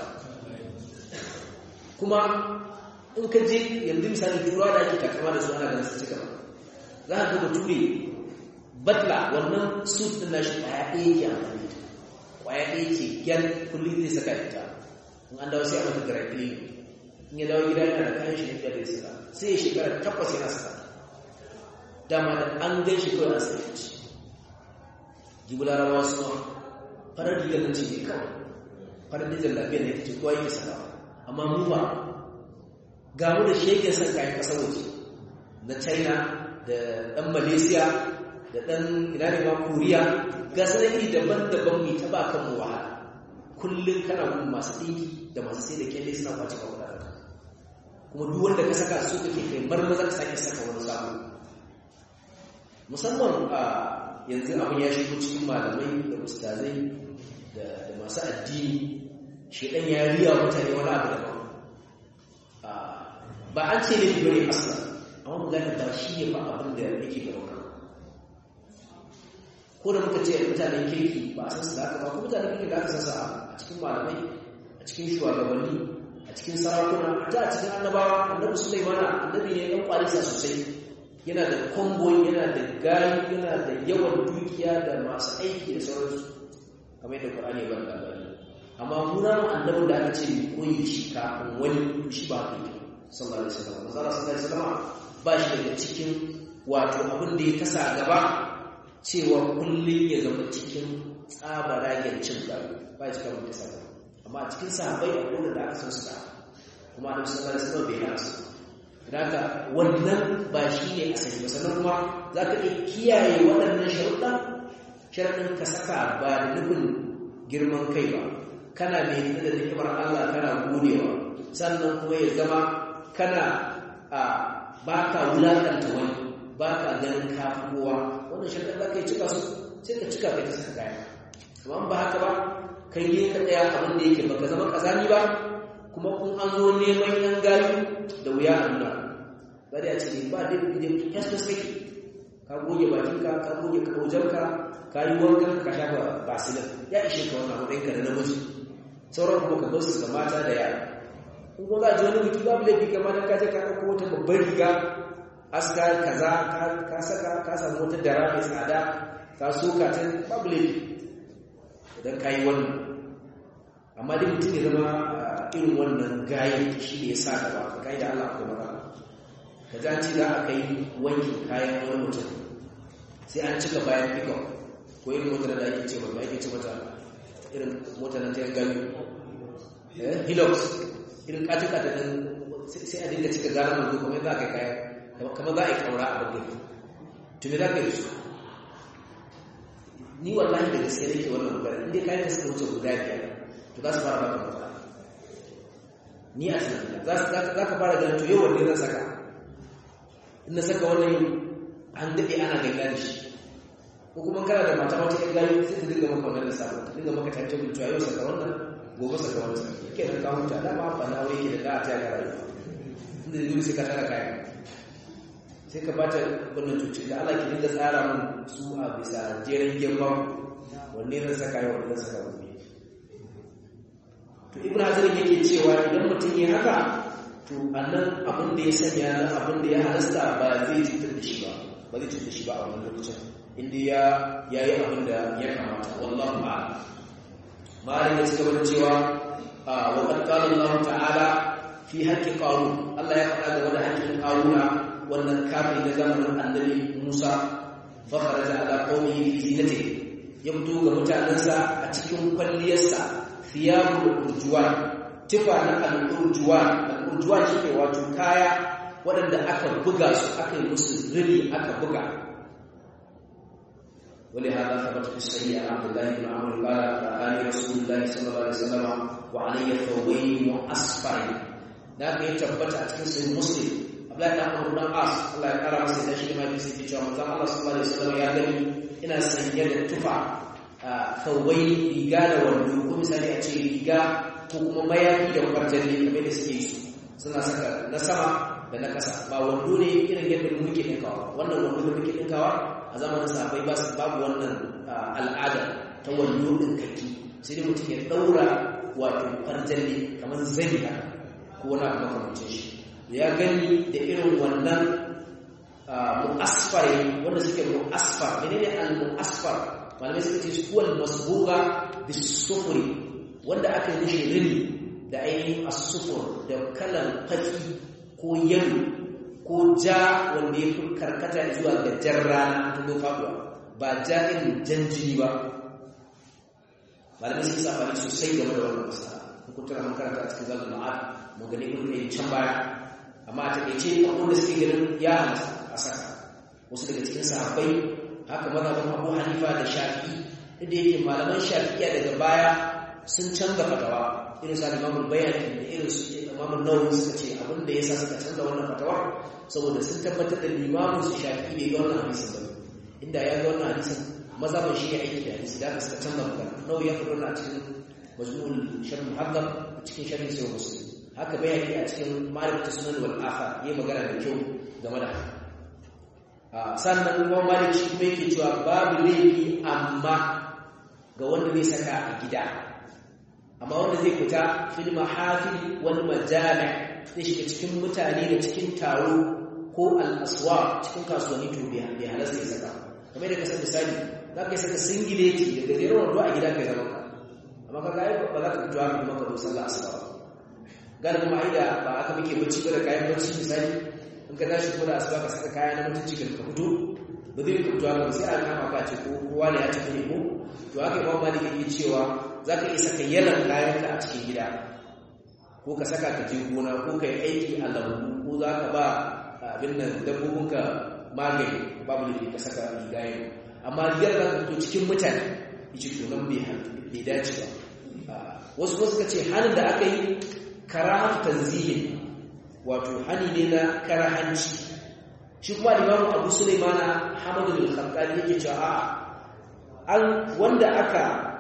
kuma in ka je yanzu misali turawa da ake takama da su ana ganin su cika za ka ga bature batla wannan suit din nashi kwaya ɗaya yake amfani da kwaya ɗaya ce gyan kullum zai saka ita in an dawo sai a mata dry clean in ya dawo gida yana da kayan shi da zai saka sai ya shekara takwas yana saka dama da an gan shi kawai an sai shi jibularawa suna farar rigar nan ce ne kawai farar rigar lafiyar ne ta ce kowa yake saka amma mu ba gamu da shege son kayan kasar waje na china da dan malaysia da dan ina ne ma koriya ga sanar iri daban-daban mai ta ba kan mu wahala kullum kana gun masu ɗinki da masu sai da kyalle suna kwace ka kuɗa kuma duk wanda ka saka su kake kai marmaza ka sake saka wani sabo musamman a yanzu abin ya shigo cikin malamai da ustazai da masu addini shedan ya riya mutane wani abu da ba an ce ne bane asla amma mu gane ba shi ne ba abin da yake da roka ko da muka ce mutanen kirki ba a san su da haka ba ko mutanen kirki da aka san sa a cikin malamai a cikin shugabanni a cikin sarakuna ta a cikin annabawa annabi sulaimana annabi ne dan kwalisa sosai yana da konvoy yana da gari yana da yawan dukiya da masu aiki da sauransu kamar yadda Qur'ani ya bada labari amma muna annabi da aka ce koyi shi kafin wani shi ba kai sallallahu alaihi wasallam manzo sallallahu alaihi wasallam ba shi daga cikin wato abin da ya kasa gaba cewa kullun ya zama cikin tsabaragen cin gaba ba shi kamar kasa gaba amma a cikin sahabbai akwai da aka san su da kuma annabi sallallahu alaihi wasallam bai hana su Daga wannan ba shi ne asali ba sannan kuma za ka iya kiyaye waɗannan sharuɗa sharaɗin ka saka ba da nufin girman kai ba kana mai da hikimar Allah kana godewa sannan kuma ya zama kana a ba ka wulaƙanta wani ba ka ganin kafuwa wannan sharaɗin za ka yi cika su sai ka cika kai ta saka kaya amma ba haka ba kai ne ka tsaya abin da yake baka zama kazani ba kuma kun an zo neman yan gayu da wuya a nuna ba da ya ce ba da da festus kake ka goge bakinka ka goge kaujarka ka yi wankan ka shafa basilin ya ishe ka wannan matsayinka da namiji sauran kuma ka gausu ga mata da yara in kuma za a ji wani biki babu laifi kamar da ka je ka ɗauko wata babbar riga aska kaza ka saka ka samu wata dara mai tsada ka soka ta babu laifi idan ka yi wannan amma dai mutum ya zama irin wannan gayin shi ne ya sa gaba ka kai da Allah ko maka ka ji an ci za a kai wankin kayan wani mutum sai an cika bayan pickup ko irin motar da ake ce mata ake ce mata irin motar da ta yi gami hilux irin katin-katin sai a dinga cika gara mai kuma za a kai kayan kamar za a yi kaura a bakin tuni za ka yi su ni wallahi da gaske nake wannan magana inda kayan da suka wuce guda biyar to za su fara baka matsala ni a tunanina za ka fara ganin to yau wanne zan saka in na saka wannan an daɗe ana ganga da shi ko kuma kana da mata wata ƴan gayu sai ta dinga maka wannan lissafin ta dinga maka tantan mutu yau saka wannan gobe saka wannan ke nan ka huta da ma ba na wai ke da da ta ga rayuwa inda da sai ka tara kayan sai ka bata wannan cuci da Allah ki dinga tsara mun su a bisa jeren girma wanne zan saka yau wanne zan saka gobe to ibn hazar yake cewa idan mutum ya haka to annan abin da ya sanya na abin da ya halasta ba zai cutar da shi ba ba zai cutar da shi ba a wannan lokacin inda ya yayi abin da ya kamata wallahu a'lam malin da suka bada cewa wa qad qala Allah ta'ala fi haqqi qarun Allah ya faɗa game da haƙƙin qaruna wannan kafin na zamanin annabi Musa fa kharaja ala qaumihi fi zinatihi ya fito ga mutanensa a cikin kwalliyarsa thiyabul urjuwan tufa na al-urjuwan al-urjuwan shine wato kaya waɗanda aka buga su aka yi musu rini aka buga ولهذا ثبت في الصحيح عن عبد الله بن عمرو قال قال رسول الله صلى الله عليه وسلم وعلي ثوبين مؤسفرين ذاك يثبت a cikin sahih muslim Abdullahi dan Amr dan As Allah ya kara masa da shi ma bisa cewa manzon Allah sallallahu alaihi wasallam ya gani ina sanye da tufa thawbai riga da wando ko misali a ce riga ko kuma mayafi da kwarjalle kamar da suke yi suna saka na sama da na kasa ba wando ne irin yadda muke dinkawa wannan wando da muke dinkawa a zamanin sahabbai ba su babu wannan al'ada ta wando din kaki sai dai mutum ya daura wato kwarjalle kamar zani ko wani abu makamancin shi ya gani da irin wannan mu'asfar wanda suke mu'asfar menene al-mu'asfar malamai suka ce suwal masbuga bisufuri wanda aka yi mishi rini da ainihin asufur da kalan faki ko yalo ko ja wanda ya fi karkata zuwa ga jan rana ta zo faduwa ba ja irin jan jini ba malamai sun safari sosai game da wannan masana hukuntar makaranta a cikin zagun ma'ad mu gani kun ne can baya amma a takaice abubuwan da suke ganin ya halatta a saka wasu daga cikin sahabbai haka mazhabin abu hanifa da shafi da yake malaman shafi'iya daga baya sun canza fatawa irin sa imamul bayani da irin su imamul nawawi suka ce abin da yasa suka canza wannan fatawa saboda sun tabbatar da limamin su shafi'i bai ga wannan hadisin ba inda ya ga wannan hadisin mazhabin shi ya aiki da hadisi da suka canza magana nawawi ya faɗo na cikin majmu'ul sharh muhaddab cikin sharhi sai muslim haka bayani a cikin ma'rifatu sunan wal athar yayi magana da kyau game da haka sannan kuma malik shi kuma yake cewa babu laifi amma ga wanda zai saka a gida amma wanda zai fita fil mahafil wal majami zai shiga cikin mutane da cikin taro ko al aswa cikin kasuwanni to bai bai halasta ya saka kamar da kasar misali za ka yi saka singileti da gajeren wando a gida kai zama ka amma ka gaya ba za ka fito haka kuma ka zo sallah asuba ba gane kuma ai da ba aka muke bacci ba da kayan bacci misali in ka tashi kuma da asuba ka saka kaya na mutunci ka fito ba zai fito haka sai a kama ka ce ko kowa ne ya tafi ne ko to haka imam malik yake cewa zaka iya saka yalan kayan ka a cikin gida ko ka saka ka je gona ko ka yi aiki a lambu ko za ka ba abin nan dabbobin ka magani babu laifi ka saka riga yau amma rigar za ka fito cikin mutane yace to nan bai dace ba wasu wasu ka ce hannun da aka yi karahatu tanzihin wato hani ne na karahanci shi kuma limamu abu sulaimana hamadu bin khattabi yake cewa a an wanda aka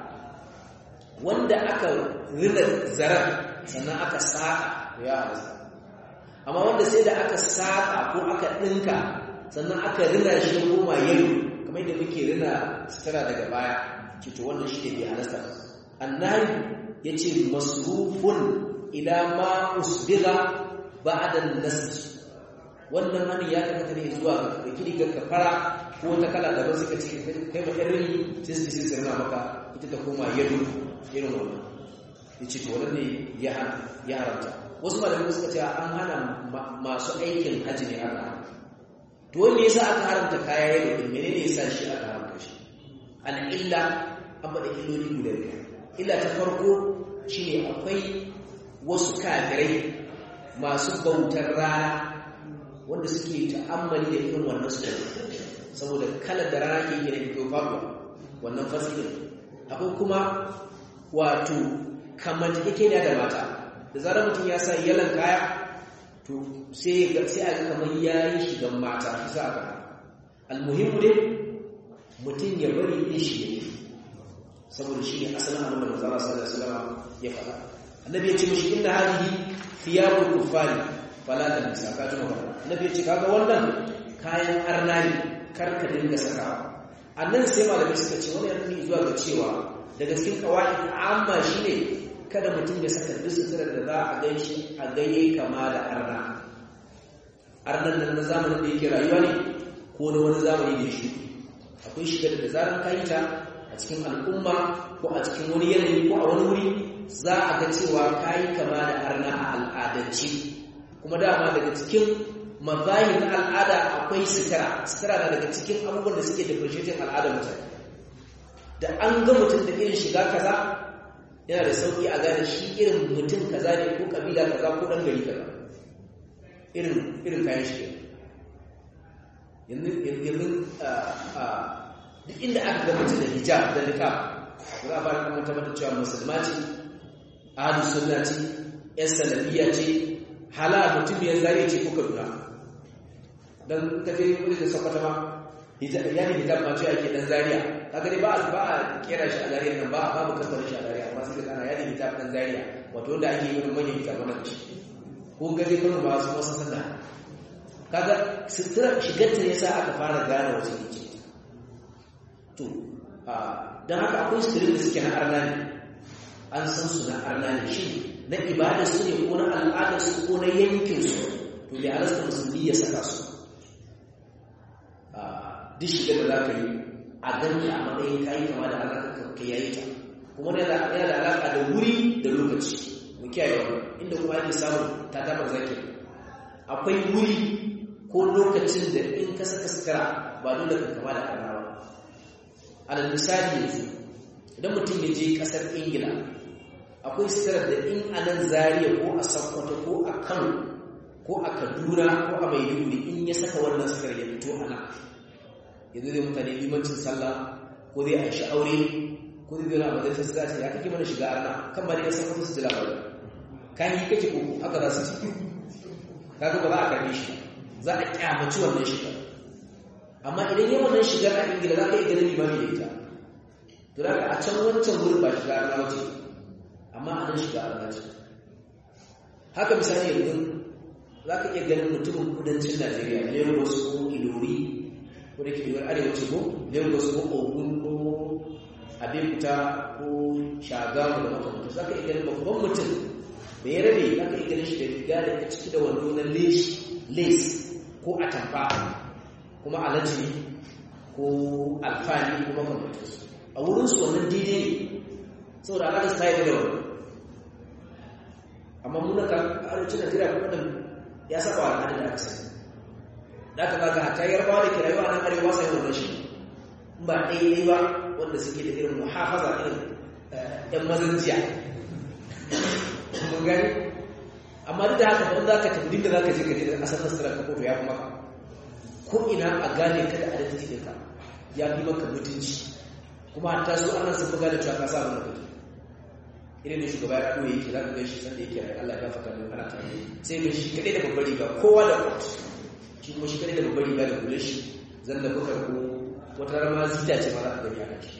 wanda aka rina zarar sannan aka saka ya hausa amma wanda sai da aka saka ko aka dinka sannan aka rina shi ya koma yalo kamar yadda muke rina sutura daga baya ce to wannan shi ne bai halasta annahi yace masrufun ila ma usbiga ba'da an-nasj wannan hani ya tabbata ne zuwa ga kiri ga kafara ko ta kala da wasu suka ce kai ma irin sai su sai sirna maka ita ta koma yadu irin wannan ya ce to wannan ne ya haramta wasu malamai suka ce an hana masu aikin hajji ne aka haramta to wanda yasa aka haramta kaya yau din menene yasa shi aka haramta shi al illa an bada illoli guda biyar illa ta farko shine akwai wasu kafirai masu bautar rana wanda suke ta'ammali da irin wannan su saboda kalar da rana ke gina fito faruwa wannan fasilin akwai kuma wato kamar yake da mata da zarar mutum ya sa yalan kaya to sai a ga kamar ya yi shigan mata isa aka almuhimmu dai mutum ya bari yin shi ne saboda shi ne asalin abin da manzara sallallahu alaihi wasallam ya faɗa annabi ya ce mishi inna hadihi thiyabul kuffari fala ta nisa ka ji magana annabi ya ce kaga wannan kayan arna ne kar ka dinga sakawa annan sai malamai suka ce wani yanzu zuwa ga cewa daga cikin kawai amma shine kada mutum ya saka duk suturar da za a gan shi a gaye kama da arna arnan nan na zamanin da yake rayuwa ne ko na wani zamani da shi akwai shigar da zarar ka yi ta a cikin al'umma ko a cikin wani yanayi ko a wani wuri za a ga cewa ka yi kama da arna a al'adance kuma dama daga cikin mazahin al'ada akwai sutura sutura na daga cikin abubuwan da suke differentiating al'adar mutane da an ga mutum da irin shiga kaza yana da sauki a gane shi irin mutum kaza ne ko kabila kaza ko dan gari kaza irin irin kayan shi yanzu yanzu duk inda aka ga mutum da hijab da niqab za a fara kamar tabbatar cewa musulma ce ahlu sunna ce yan salafiyya ce hala mutum ya zare ce ko kaduna dan kaje wani da sakwata ma hijab yani hijab ma ce ake dan zariya kaga dai ba a ba a kera shi a zariya nan ba babu kamfanin shi a zariya amma sai kana yani hijab dan zariya wato wanda ake yi manyan hijab nan shi ko gaje kuma ba su wasu sanda kaga sutura shigar ta yasa aka fara gane wasu yake to dan haka akwai suturin da suke na arna ne an san su na arna ne shi na ibada su ne ko na al'adar su ko na yankin su to bai halasta musulmi ya saka su duk shigar da za ka yi a ganki a matsayin kayi kama da alaƙa ka yayi ta kuma yana da alaƙa da wuri da lokaci mu kiyaye wannan inda kuma ake samun ta tabar zaki akwai wuri ko lokacin da in ka saka sutura ba dole ka kama da alaƙa alal misali yanzu idan mutum ya je ƙasar ingila akwai sutura da in a nan zariya ko a sakkwato ko a kano ko a kaduna ko a maiduguri in ya saka wannan sutura ya fito a nan yanzu zai mutane limancin sallah ko zai a aure ko zai zai na majalisar za ce ya kake mana shiga arna kan ba da ya san wasu su ji labarai kan yi kake ko haka za su ci kaga ba za a karbe shi za a kyamaci wannan shiga amma idan yi wannan shigar a ingila za ka iya ganin limami da ita to da a can wancan wurin ba shiga arna wace amma a nan shiga arna ce haka misali yanzu za ka iya ganin mutumin kudancin najeriya lagos ko ilori ko da ke yiwuwar arewaci ko lagos ko ogun ko abekuta ko shagamu da makamantar za ka iya ganin babban mutum da ya rabe za ka iya ganin shi da riga da ta ciki da wando na lace ko atamfa kuma alaji ko alfani ko makamantar su a wurinsu wannan daidai ne saboda alaƙa su ta yi da wani amma muna ka arewacin najeriya kuma da ya saba wa al'adar da aka sani da aka kaga hatta yarbawa da ke rayuwa nan arewa sai wannan shi ba ɗaya ba wanda suke da irin muhafaza irin ɗan mazanjiya mun gani amma duk da haka ban za ka tafi da za ka je ka je da asar nasara ka koto ya fi maka ko ina a gane ka da adalci ɗinka ya fi maka mutunci kuma hatta su ana sun fi gane cewa ka sa mana kake irin da shugaba ya ɗoye yake za ka gan shi sanda yake rai Allah ya fata min ana tare sai ga shi kaɗai da babbar riga kowa da kwat shi kuma shi kaɗai da babbar riga da kula shi zan da bukar ko wata rama zita ce mara gani a kashi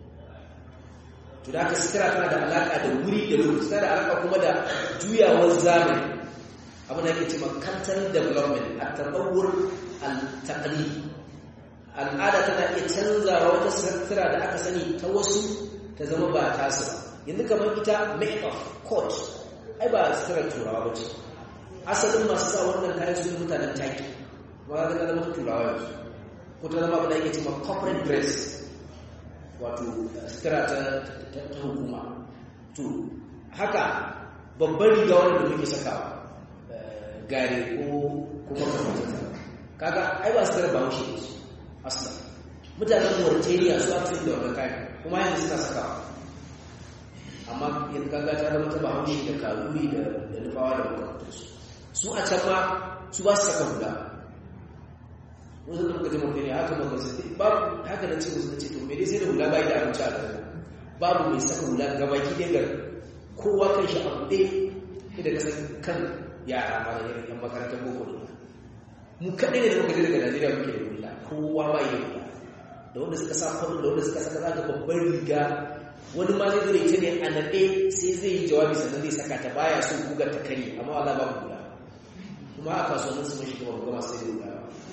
to da aka sitira tana da alaƙa da wuri da lokaci tana da alaƙa kuma da juyawar zamani abin da ake ce cultural development a taɓawar al-taqli al'ada tana iya canzawa wata sitira da aka sani ta wasu ta zama ba tasu ba yanzu kamar ita make-up coat ai ba sitirar turawa ba ce asalin masu sa wannan kayan su mutanen taki ba ga zama ta turawa yanzu ko ta zama abin da yake cewa corporate dress wato sutura ta hukuma to haka babban riga wanda muke sakawa gare ko kuma kamata kaga ai ba su tara ba wuce su aslan mutanen Mauritania su aka da wannan kayan kuma yanzu suna sakawa amma yanzu kaga ta zama ta bahaushe da kaluri da da nufawa da makamantarsu su a can ma su ba su saka hula wanda da muka jama ne haka maka su babu haka na ce musu ce to me dai sai da hula ba da abinci a garin babu mai saka hula gabaki ɗaya garin kowa kan shi abu ɗaya idan ka san kan yara ma da irin yan makarantar boko ne mu kaɗai ne da muka je daga najeriya muke da hula kowa ba yi hula da wanda suka sa kwallo da wanda suka saka zaga babbar riga wani ma zai zai ita ne a naɗe sai zai yi jawabi sannan zai saka ta baya so guga ta kare amma wala ba hula kuma a kasuwannin su mashi kuma gama sai da hula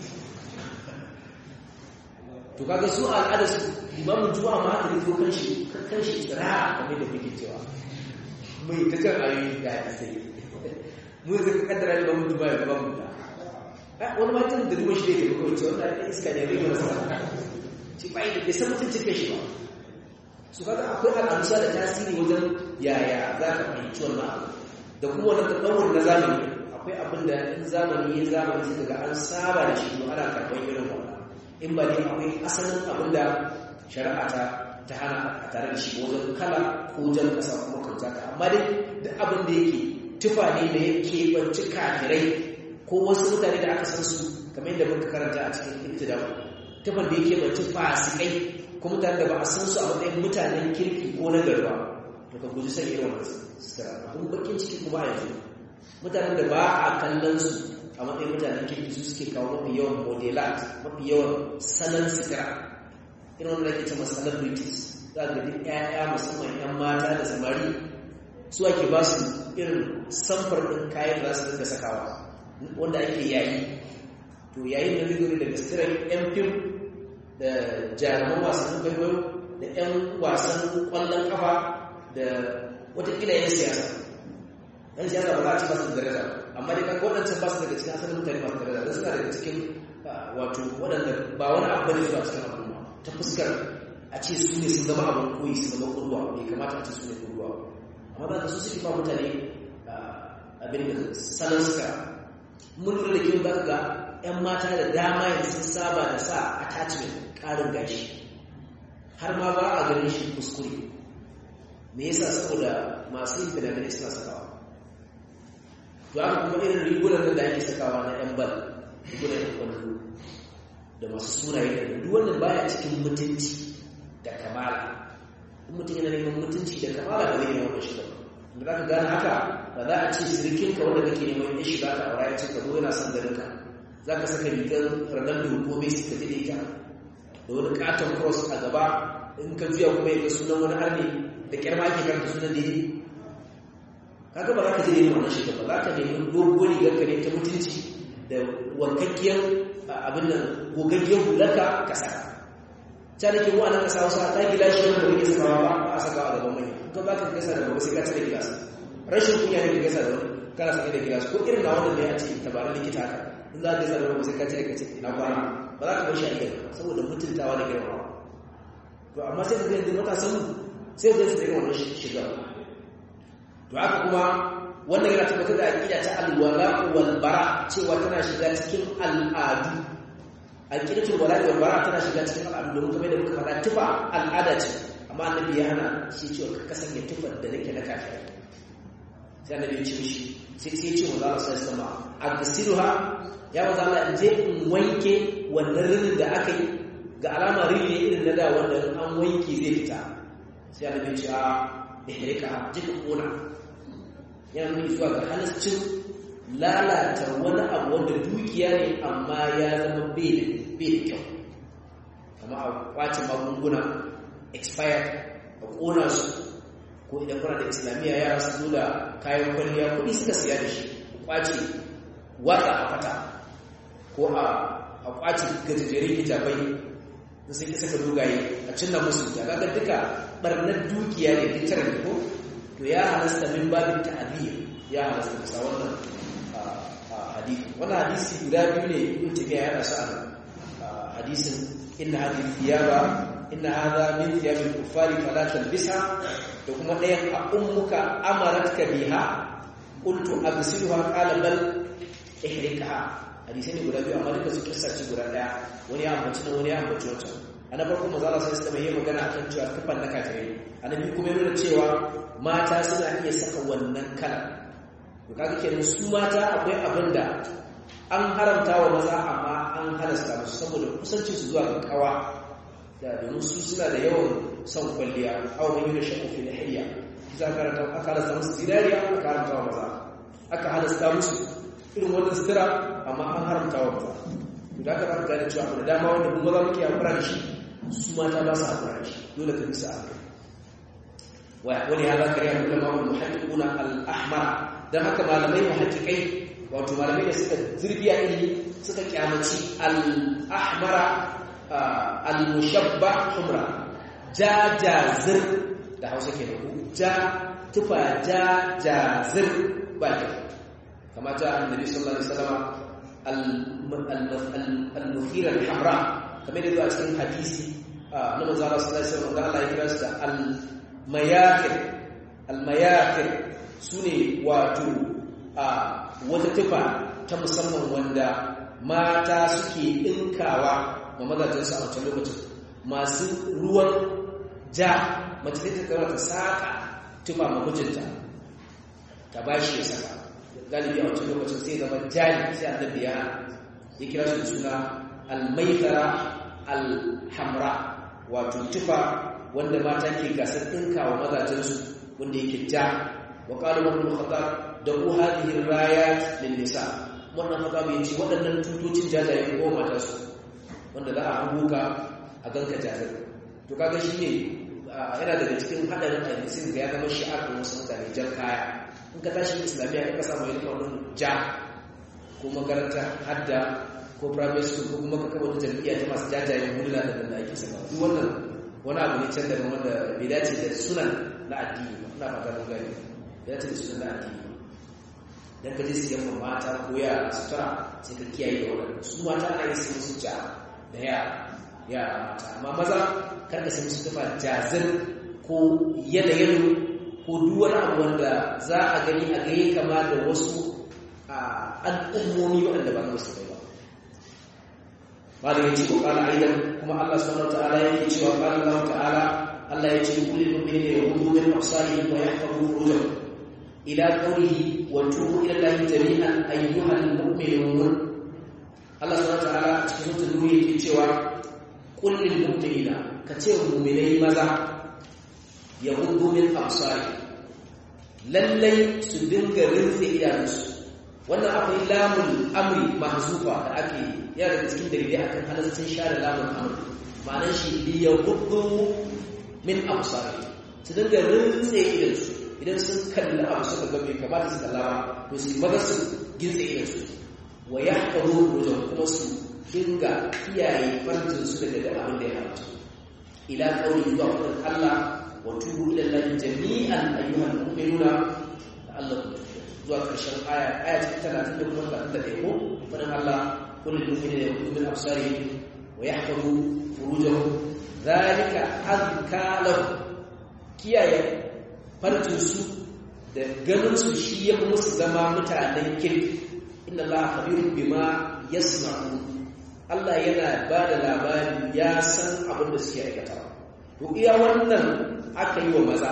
to kaga su al'ada su limamin juma'a ma haka rito kan shi kan shi tsira kamar da kuke cewa mai ta kan ayoyi da hadisai mu zai kaddara limamin juma'a ya gaba hula wani matan da duba shi da ke kawai cewa wanda iska ne rai marasa ci bai da san mutuncin kai shi ba su kaga akwai al'amsa da tasiri wajen yaya za ka fahimci wannan abu da kuma wani tsawon na zamani akwai abin da in zamani ya zamani sai daga an saba da shi ana karɓar irin wannan in ba dai akwai asalin abin da shari'a ta ta hana a tare da shi wajen kala ko jan kasa kuma kauta ka amma dai duk abin da yake tufa ne da ya keɓanci kafirai ko wasu mutane da aka san su kamar yadda muka karanta a cikin ibtida tufan da ya keɓanci fasikai ko mutane da ba a san su a matsayin mutanen kirki ko na garba to ka guji san irin wannan sutura abin bakin ciki kuma a yanzu mutanen da ba a kallon su a matsayin mutanen kirki su suke kawo mafi yawan modelat mafi yawan salon sutura irin wanda ake cewa celebrities za ga duk ƴaƴa musamman ƴan mata da samari su ake ba su irin samfar ɗin kayan da za su dinga sakawa wanda ake yayi to yayin da zai gani daga sitirar ƴan fim da jaruman wasannin kwaikwayo da ƴan wasan ƙwallon kafa da watakila ƴan siyasa ɗan siyasa ba za a ci ba su da daraja amma dai kan waɗancan ba su daga cikin asalin mutane masu daraja don suna daga cikin wato waɗanda ba wani abu ne zuwa cikin al'umma ta fuskar a ce su ne sun zama abin koyi su zama kurwa bai kamata a ce su ne kurwa amma za ka su suke ba mutane abin da salon suka mun lura da kyau za ka ga 'yan mata da dama yanzu sun saba da sa attachment ƙarin gashi har ma ba a ganin shi kuskure me yasa saboda masu yin fina suna sakawa to haka kuma irin rigunan da ake sakawa na 'yan bal rigunan 'yan kwallo da masu sunaye da duk wannan baya cikin mutunci da kamala in mutum yana neman mutunci da kamala ba zai yi wannan shiga da za ka gane haka ba za a ce sirkinka wanda kake neman ya shiga ta aura ya ce ka zo yana son ganinka za ka saka rigar ronaldo ko messi ka ji ita da wani katon cross a gaba in ka juya kuma ya ga sunan wani arni da kyar ma ake karanta sunan da yi kaga ba za ka je yin wannan shiga ba za ka nemi dogon rigar ka ne ta mutunci da wankakkiyar abin nan gogaggiyar hularka ka saka ta da ke wa nan kasa wasu ta gila shi wanda kake sakawa ba a sakawa a gaban mai to ba ka gasa da ba sai ka cire gilas rashin kunya ne ka gasa da wani kana sake da gilas ko irin na wannan ne a ce tabarin likita haka in za ka gasa da wani sai ka cire ka ce ina kwana ba za ka bar shi a gidan saboda mutuntawa da girmamawa to amma sai ka ga yanzu matasan mu sai ka gasa da irin wannan shiga to haka kuma wannan yana tabbatar da aqida ta alwala wal bara cewa tana shiga cikin al'adu aqidatul wala wal bara tana shiga cikin al'adu domin kamar da muka faɗa tufa al'ada ce amma annabi ya hana shi cewa ka kasance tufar da nake na kafiri sai annabi ya ce mishi sai sai ce wa Allah sai sama agsiluha ya wa Allah in je in wanke wannan rinin da aka yi ga alama rini ne irin na da wanda an wanke zai fita sai annabi ya ce a ihrika je ka kona yana nuni zuwa ga halascin lalata wani abu wanda dukiya ne amma ya zama bai da kyau kama a kwace magunguna expired a kona su ko idan kuna da islamiyya yara su zo da kayan kwalliya kuɗi suka siya da shi ku kwace watsa a fata ko a kwace gajejjerin hijabai da sun ki saka dogaye a cinna musu da kaga duka barnar dukiya ne fitar da ko to ya halasta min babin ta'abir ya halasta kusa wannan hadisi wannan hadisi guda biyu ne ibn tabiya ya rasa a hadisin inna hadhihi thiyaba inna hadha min thiyabil kuffari fala talbisha da kuma ɗayan a ummuka amaratka biha qultu absiluha qala bal ihrikaha hadisi ne guda biyu amma duka su kissa ce guda daya wani ya ambaci na wani ya ambaci wata ana farko manzo Allah sai suka yi magana akan cewa kafan na kafirai annabi kuma ya nuna cewa mata suna iya saka wannan kala to kaga kenan su mata akwai abin da an haramta wa maza amma an halasta musu saboda kusancin su zuwa ga kawa da domin su suna da yawan son kwalliya aw man yuna shaqu fi lihiya kiza karanta aka halasta musu zinariya aka haramta wa maza aka halasta musu irin wannan sutura amma an haramta wa maza to da aka fara gane cewa da dama wanda kuma za mu ke hakura da shi su mata ba su hakura da shi dole ka bisa hakura wani hada kare a kullum ma'ul muhaddiquna al-ahmara dan haka malamai muhaddiqai wato malamai da suka zirbiya ilimi suka kyamaci al-ahmara al-mushabba humra ja jazir da Hausa ke da ku ja tufa ja jazir ba ta kama ta annabi sallallahu alaihi wasallam al-mukhira al-hamra kamar da zuwa cikin hadisi na manzo Allah sallallahu alaihi wasallam da Allah ya kira su da al-mayakir al-mayakir sune wato wata tufa ta musamman wanda mata suke ɗinkawa ma mazajensu a wancan lokacin masu ruwan ja mace ta kama ta saka tufa ma mijinta ta ba shi ya saka galibi a wancan lokacin sai zama jari sai annabi ya ya kira su da suna almaitara alhamra wato tufa wanda mata ke gasar ɗinkawa mazajensu wanda yake ja wa qala ibn khattab da ku hadhihi rayat lin nisa wannan khattab yace waɗannan tutocin jajaye ko mata su wanda za a hubuka a ganka jazir to kaga shine yana daga cikin hadarin hadisin da ya zama shi'ar da wasu mutane jan kaya in ka tashi islamiyya ka samu yin wannan ja ko makaranta hadda ko private school ko kuma ka kaba wata jam'iyya ta masu jajayen hulula da da ake saka duk wannan wani abu ne can daga wanda bai dace da sunan na addini ba ina fata mun gani bai dace da sunan na addini dan ka je siyan mata ko yara sutura sai ka kiyaye da wannan su mata ana yi su ja da yara yara mata amma maza karka sai musu tufa jazir ko yanayin ko duk wani abu wanda za a gani a gaye kama da wasu al'ummomi waɗanda ba su kai ba bada ya ce ko kala aidan kuma Allah subhanahu ta'ala yake cewa kala Allah ta'ala Allah ya ce kullu mu'minin yahudu min afsarihim wa yahfazu furujahum ila qawlihi wa tubu ila Allah jami'an ayyuhal mu'minun Allah subhanahu ta'ala cikin mutum yake cewa kullin mu'minina ka ce mu'minai maza yahudu min absari lallai su dinga rinse idanunsu wannan akwai lamun amri mahzufa da ake yana daga cikin dalilai akan halaccin share lamun amri ma'anar shi li yahudu min absari su dinga rinse idansu idan sun kalli abu suka ga bai kamata su kalla ba to su maza su gintse idansu wa yahfazu wujuhum kuma su dinga kiyaye farjin su daga abin da ya haramta ila qawli zuwa fadin Allah wa tubu ila Allah jami'an ayyuhal mu'minuna la'allakum tuflihun zuwa karshen aya aya ta 30 da kuma 31 ko fadin Allah kullu mu'minina yaqumu min absarihim wa yahfazu furujahum zalika azka lahum kiyaye farjin su da ganin su shi ya musu zama mutanen kirki inna Allah khabirun bima yasna'un Allah yana ba da labari ya san abin da suke aikata to iya wannan aka yi wa maza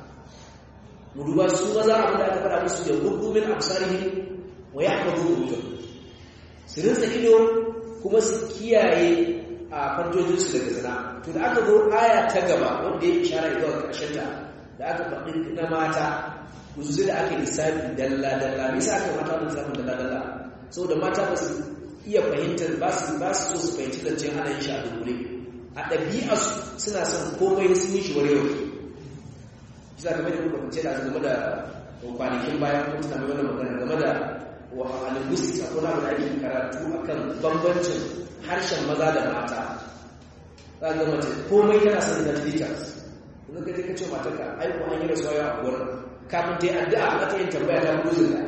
mu duba su maza abin da aka faɗa musu da gudumin absarihi wa yahfazu wujud su rinsa ido kuma su kiyaye a farjojinsu daga zina to da aka zo aya ta gaba wanda ya ishara zuwa ƙarshen ta da aka faɗi na mata kuzu da aka lissafi dalla dalla me yasa aka mata da lissafin dalla dalla saboda mata ba su iya fahimtar ba su ba su so su fahimci zancen ana yin shi a dunkule a ɗabi'arsu suna son komai sun yi shi warewa shi za ka mai da kuka kunce da game da kwanakin bayan kuma tana mai wannan magana game da wa linguistics a kona da ake karatu akan bambancin harshen maza da mata za ga mace komai tana son da details yanzu ka je ka ce matarka ai ko an yi rasuwa ya a gurin kafin ta yi addu'a a ta yin tambaya ta buzin da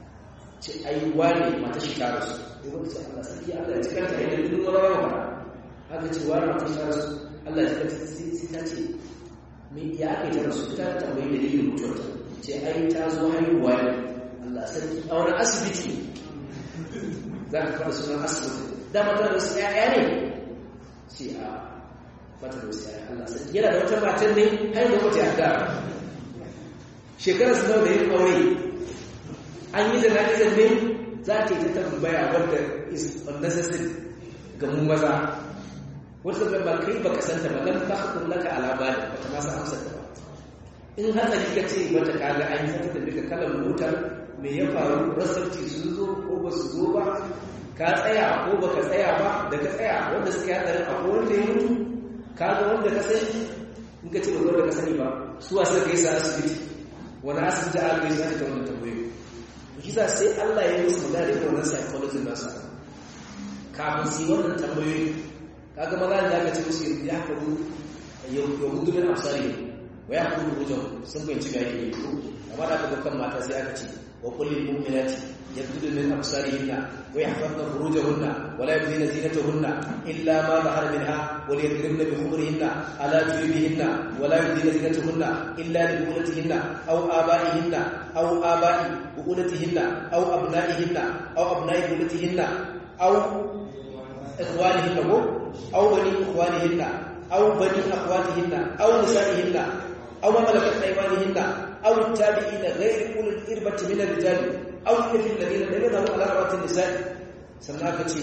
ce ai wane mata shi tara su ya zama ce Allah sarki Allah ya cikar ta yadda duk wani rawa aka ce wa mata ta rasu Allah ya kace sai ta ce me ya aka ta rasu ta tambayi dalilin mutuwarta ce ai ta zo haihuwa ne Allah sarki a wani asibiti za ka fara sunan asibiti da mata da wasu ƴaƴa ne ce a mata da wasu ƴaƴa Allah sarki yana da wata matan ne har da wata yadda shekarar su nawa da yin aure an yi jana'izar ne za ta yi ta tambaya wadda is unnecessary ga mu maza wata da ba kai baka santa ba dan ka hakun laka alama da bata ma san amsar ta ba in hatsari ka ce mata kaga an yi ta duka kalan motar me ya faru rasarci sun zo ko ba su zo ba ka tsaya ko baka tsaya ba da ka tsaya wanda suka yi hatsarin akwai wanda ya mutu ka ga wanda ka sani in ka ce ba wanda ka sani ba su wasu da ka yi sa asibiti wani asibiti a alƙai za ta wani tambayoyi kisa sai Allah ya yi musu magana da wannan psychology nasa kafin su yi wannan tambayoyi kaga maza da aka ce musu ya faru ya hudu min afsari wa ya hudu wajen sun fahimci ga yake amma da aka kan mata sai aka ce wa kullil mu'minati yabdudu min absarihinna wa yahfazna furujahunna wa la yubdina zinatahunna illa ma zahara minha wa liyadribna bi khumurihinna ala jubihinna wa la yubdina zinatahunna illa li bu'ulatihinna aw aba'ihinna aw aba'i bu'ulatihinna aw abna'ihinna aw abna'i bu'ulatihinna aw ikhwanihinna ko aw bani ikhwanihinna aw bani akhwatihinna aw nisa'ihinna aw ma malakat aymanihinna aw tabi'ina ghayri ulil irbati min ar-rijal aw alladhina ladina lam yadharu ala rawati an-nisa'i sannan aka ce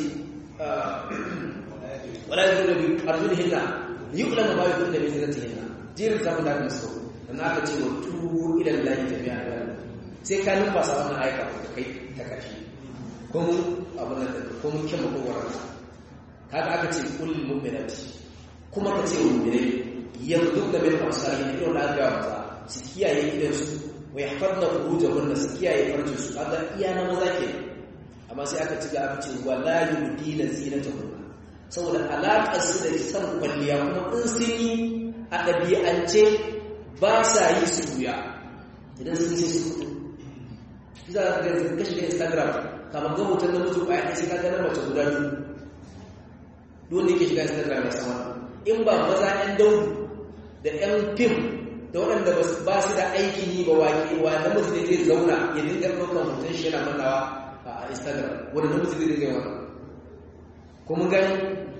wala yadhuru bi arjulihinna yu'lamu ma yadhuru bi zinatihinna jirin zamu da musu sannan aka ce wa tubu ila allahi jami'an sai ka numfasa wannan aika ka kai ta kashi ko mun abin da ko mun kyan makowarar kaga aka ce kullum mu'minati kuma ka ce mu'minai yanzu da bil amsali ne irin da aka mata su kiyaye idan su wa yahfadna furujahunna su kiyaye farjin su kaga iya na maza ke amma sai aka ci ga aka ce wala yubdina zinatahunna saboda alaƙar su da san kwalliya kuma in sun yi a ɗabi'ance ba sa yi su wuya idan sun yi su fito za ka ga ka shiga instagram kamar ga hoton da mutum ƙwaya sai ka ganar mace guda biyu dole yake shiga instagram ya sama in ba maza ɗan daudu da ɗan fim da waɗanda ba su da aikin yi ba waƙe wa na mutum ne zai zauna ya dinga ɗaukar hoton shi yana mannawa a instagram wanda na mutum zai dinga yawa ko mun gani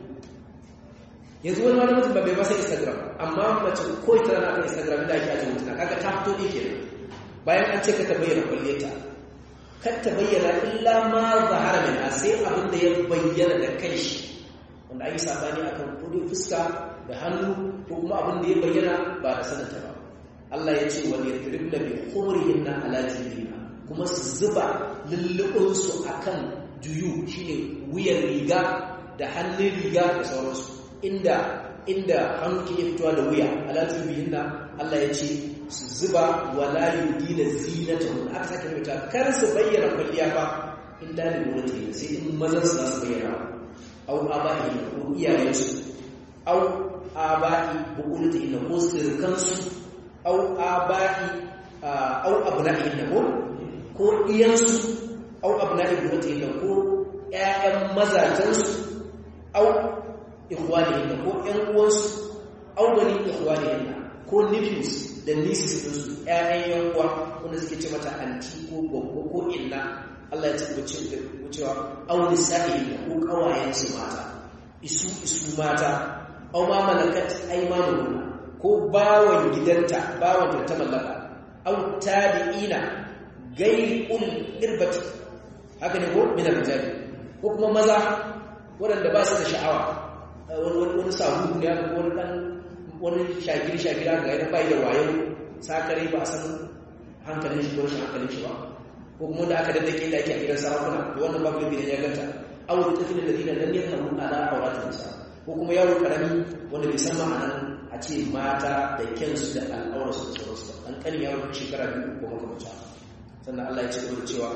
yanzu wani wani mutum ba bai masa instagram amma mace ko ita na kan instagram da ake ajiye mutuna kaga ta fito ne kenan bayan an ce ka ta bayyana kwalliyarta kan ta bayyana illa ma zahara min sai abin da ya bayyana da kanshi wanda an yi sabani akan kudin fuska da hannu ko kuma abin da ya bayyana ba da sanata ba Allah ya ce wani yadribna bi khumurihinna ala jilina kuma su zuba lullubin su akan juyu shine wuyan riga da hannun riga da sauransu inda inda hannu ke fitowa da wuya ala jilina Allah ya ce su zuba wala yudina zinatahum aka sake mai kar su bayyana kwalliya ba illa li mulati sai in mazan su su bayyana au aba'i ko iyayensu au aba'i bukulati inna ko sirkansu au aba'i au abna'i inna ko ko iyansu au abna'i bukulati inna ko ƴaƴan mazajensu au ikhwani inna ko ƴan uwansu au bani ikhwani inna ko nephews da nieces ɗinsu ƴaƴan ƴan uwa wanda suke ce mata anti ko gwaggo ko inna Allah ya ce ku cewa auni sa'i ko kawayensu mata isu isu mata aw ma malakat aymanuhum ko bawan gidanta bawan ta mallaka aw tabi'ina gairi ul irbati haka ne ko min al-rijal ko kuma maza waɗanda ba su da sha'awa wani sahu ne ko wani dan wani shagiri shagira ga yana bai da wayo sakare ba san hankalin shi ko rashin hankalin shi ba ko kuma da aka daddake da ake a gidan sarakuna da wannan babu da ya ganta aw tafil ladina lam yahmu ala awratin nisa ko kuma yaro karami wanda bai san ma'anar a ce mata da kyansu da al'aurarsu da sauransu an kanin yaro shekara biyu ko makamata sannan Allah ya ce da cewa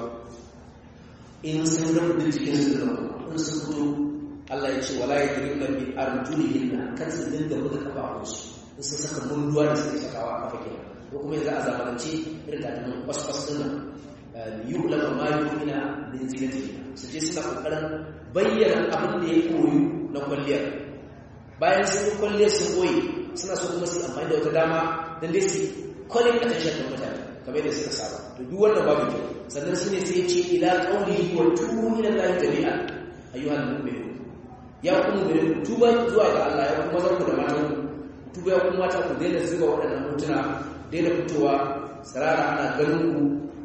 in sun rabu da cikin su da in sun gudu Allah ya ce wala yadribna bi arjulihinna kan su dinga buga kafafunsu in sun saka munduwa da suke sakawa a kafa kenan ko kuma yanzu a zamanance irin takalmin kwaskwas din nan yu'lamu ma yu'mina min zinatihi su je suna kokarin bayyana abin da ya koyu na kwalliyar bayan sun yi kwalle sun boye suna so kuma su amfani da wata dama don dai su kwallin attention da mutane kamar yadda suka saba to duk wannan babu kyau sannan shine sai ya ce ila qawlihi wa tubu ila allahi jami'an ayyuhal mu'minun ya kuma mu'minin tuba zuwa ga Allah ya kuma zarku da matan tuba ya kuma mata ku daina zuba waɗannan mutuna daina fitowa tsirara ana ganin ku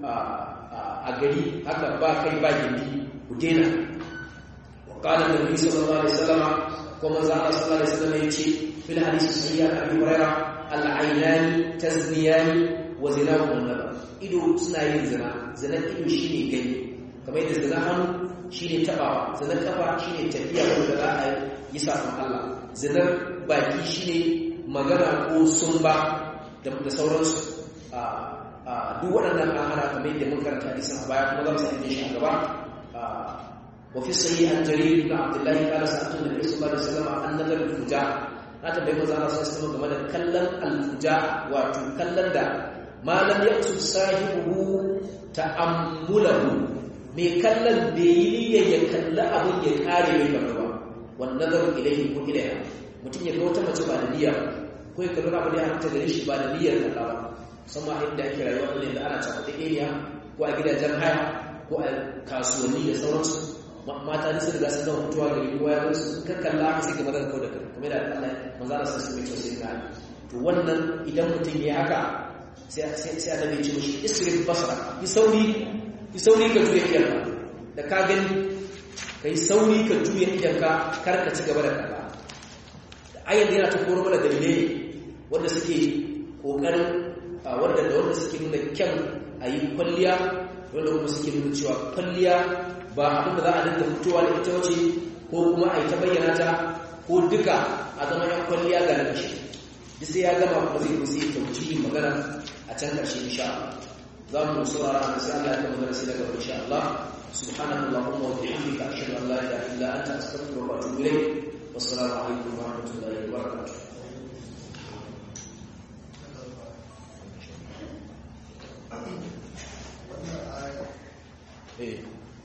a gari haka ba kai ba gindi ku daina wa qala annabi sallallahu alaihi wasallam kuma za Allah sallallahu alaihi wasallam ya ce fil hadisi sahih abi hurairah al-aynani tazniyani wa zinahum nabar ido suna yin zina zinan ido shine gani kamar yadda zina hannu shine tabawa zinar kafa shine tafiya wanda za a yi safin Allah zinar baki shine magana ko sumba da da sauransu a a duk waɗannan an hana kamar yadda mun karanta hadisin a baya kuma za mu sake shi a gaba wa fi sahih an jarir ibn abdullah qala sa'atu nabi sallallahu alaihi wasallam an nadar al-fuja na tambayi manzo Allah sallallahu alaihi wasallam game da kallon al-fuja wato kallon da malam ya su sahibu ta'ammulahu mai kallon bai yi niyyar ya kalli abin ya kare mai gaba ba wannan nazarin ilaihi ko ilaiha mutum ya ga wata mace ba da niyya ko ya kalli abin da ya hanta gare shi ba da niyyar kalla ba musamman inda ake rayuwa ne da ana cakuɗe area ko a gidajen haya ko a kasuwanni da sauransu mata ne su riga sun zama mutuwa gari ko ya gansu ka kalla ka sai ka maza kau da kai kamar da Allah manzo Allah sai mai kyau sai ka to wannan idan mutum ya haka sai sai annabi ya ce mishi isrif basara yi sauri yi sauri ka juya idanka da ka gani ka yi sauri ka juya idanka kar ka ci gaba da kalla da ayyar yana ta koro mana dalilai wanda suke kokarin wanda da wanda suke nuna kyan a yi kwalliya wanda kuma suke nuna cewa kwalliya ba abin da za a dinga fitowa da ita wace ko kuma a yi ta bayyana ta ko duka a zama yan kwalliya ga nashi duk sai ya gama kuma zai kusa yi tauci magana a can ƙarshe insha Allah za mu saurara da sai Allah ya kama darasi daga insha Allah subhanahu allahumma wa bihamdika ashhadu an la ilaha illa anta astaghfiruka wa atubu ilayk wassalamu alaikum wa rahmatullahi wa barakatuh eh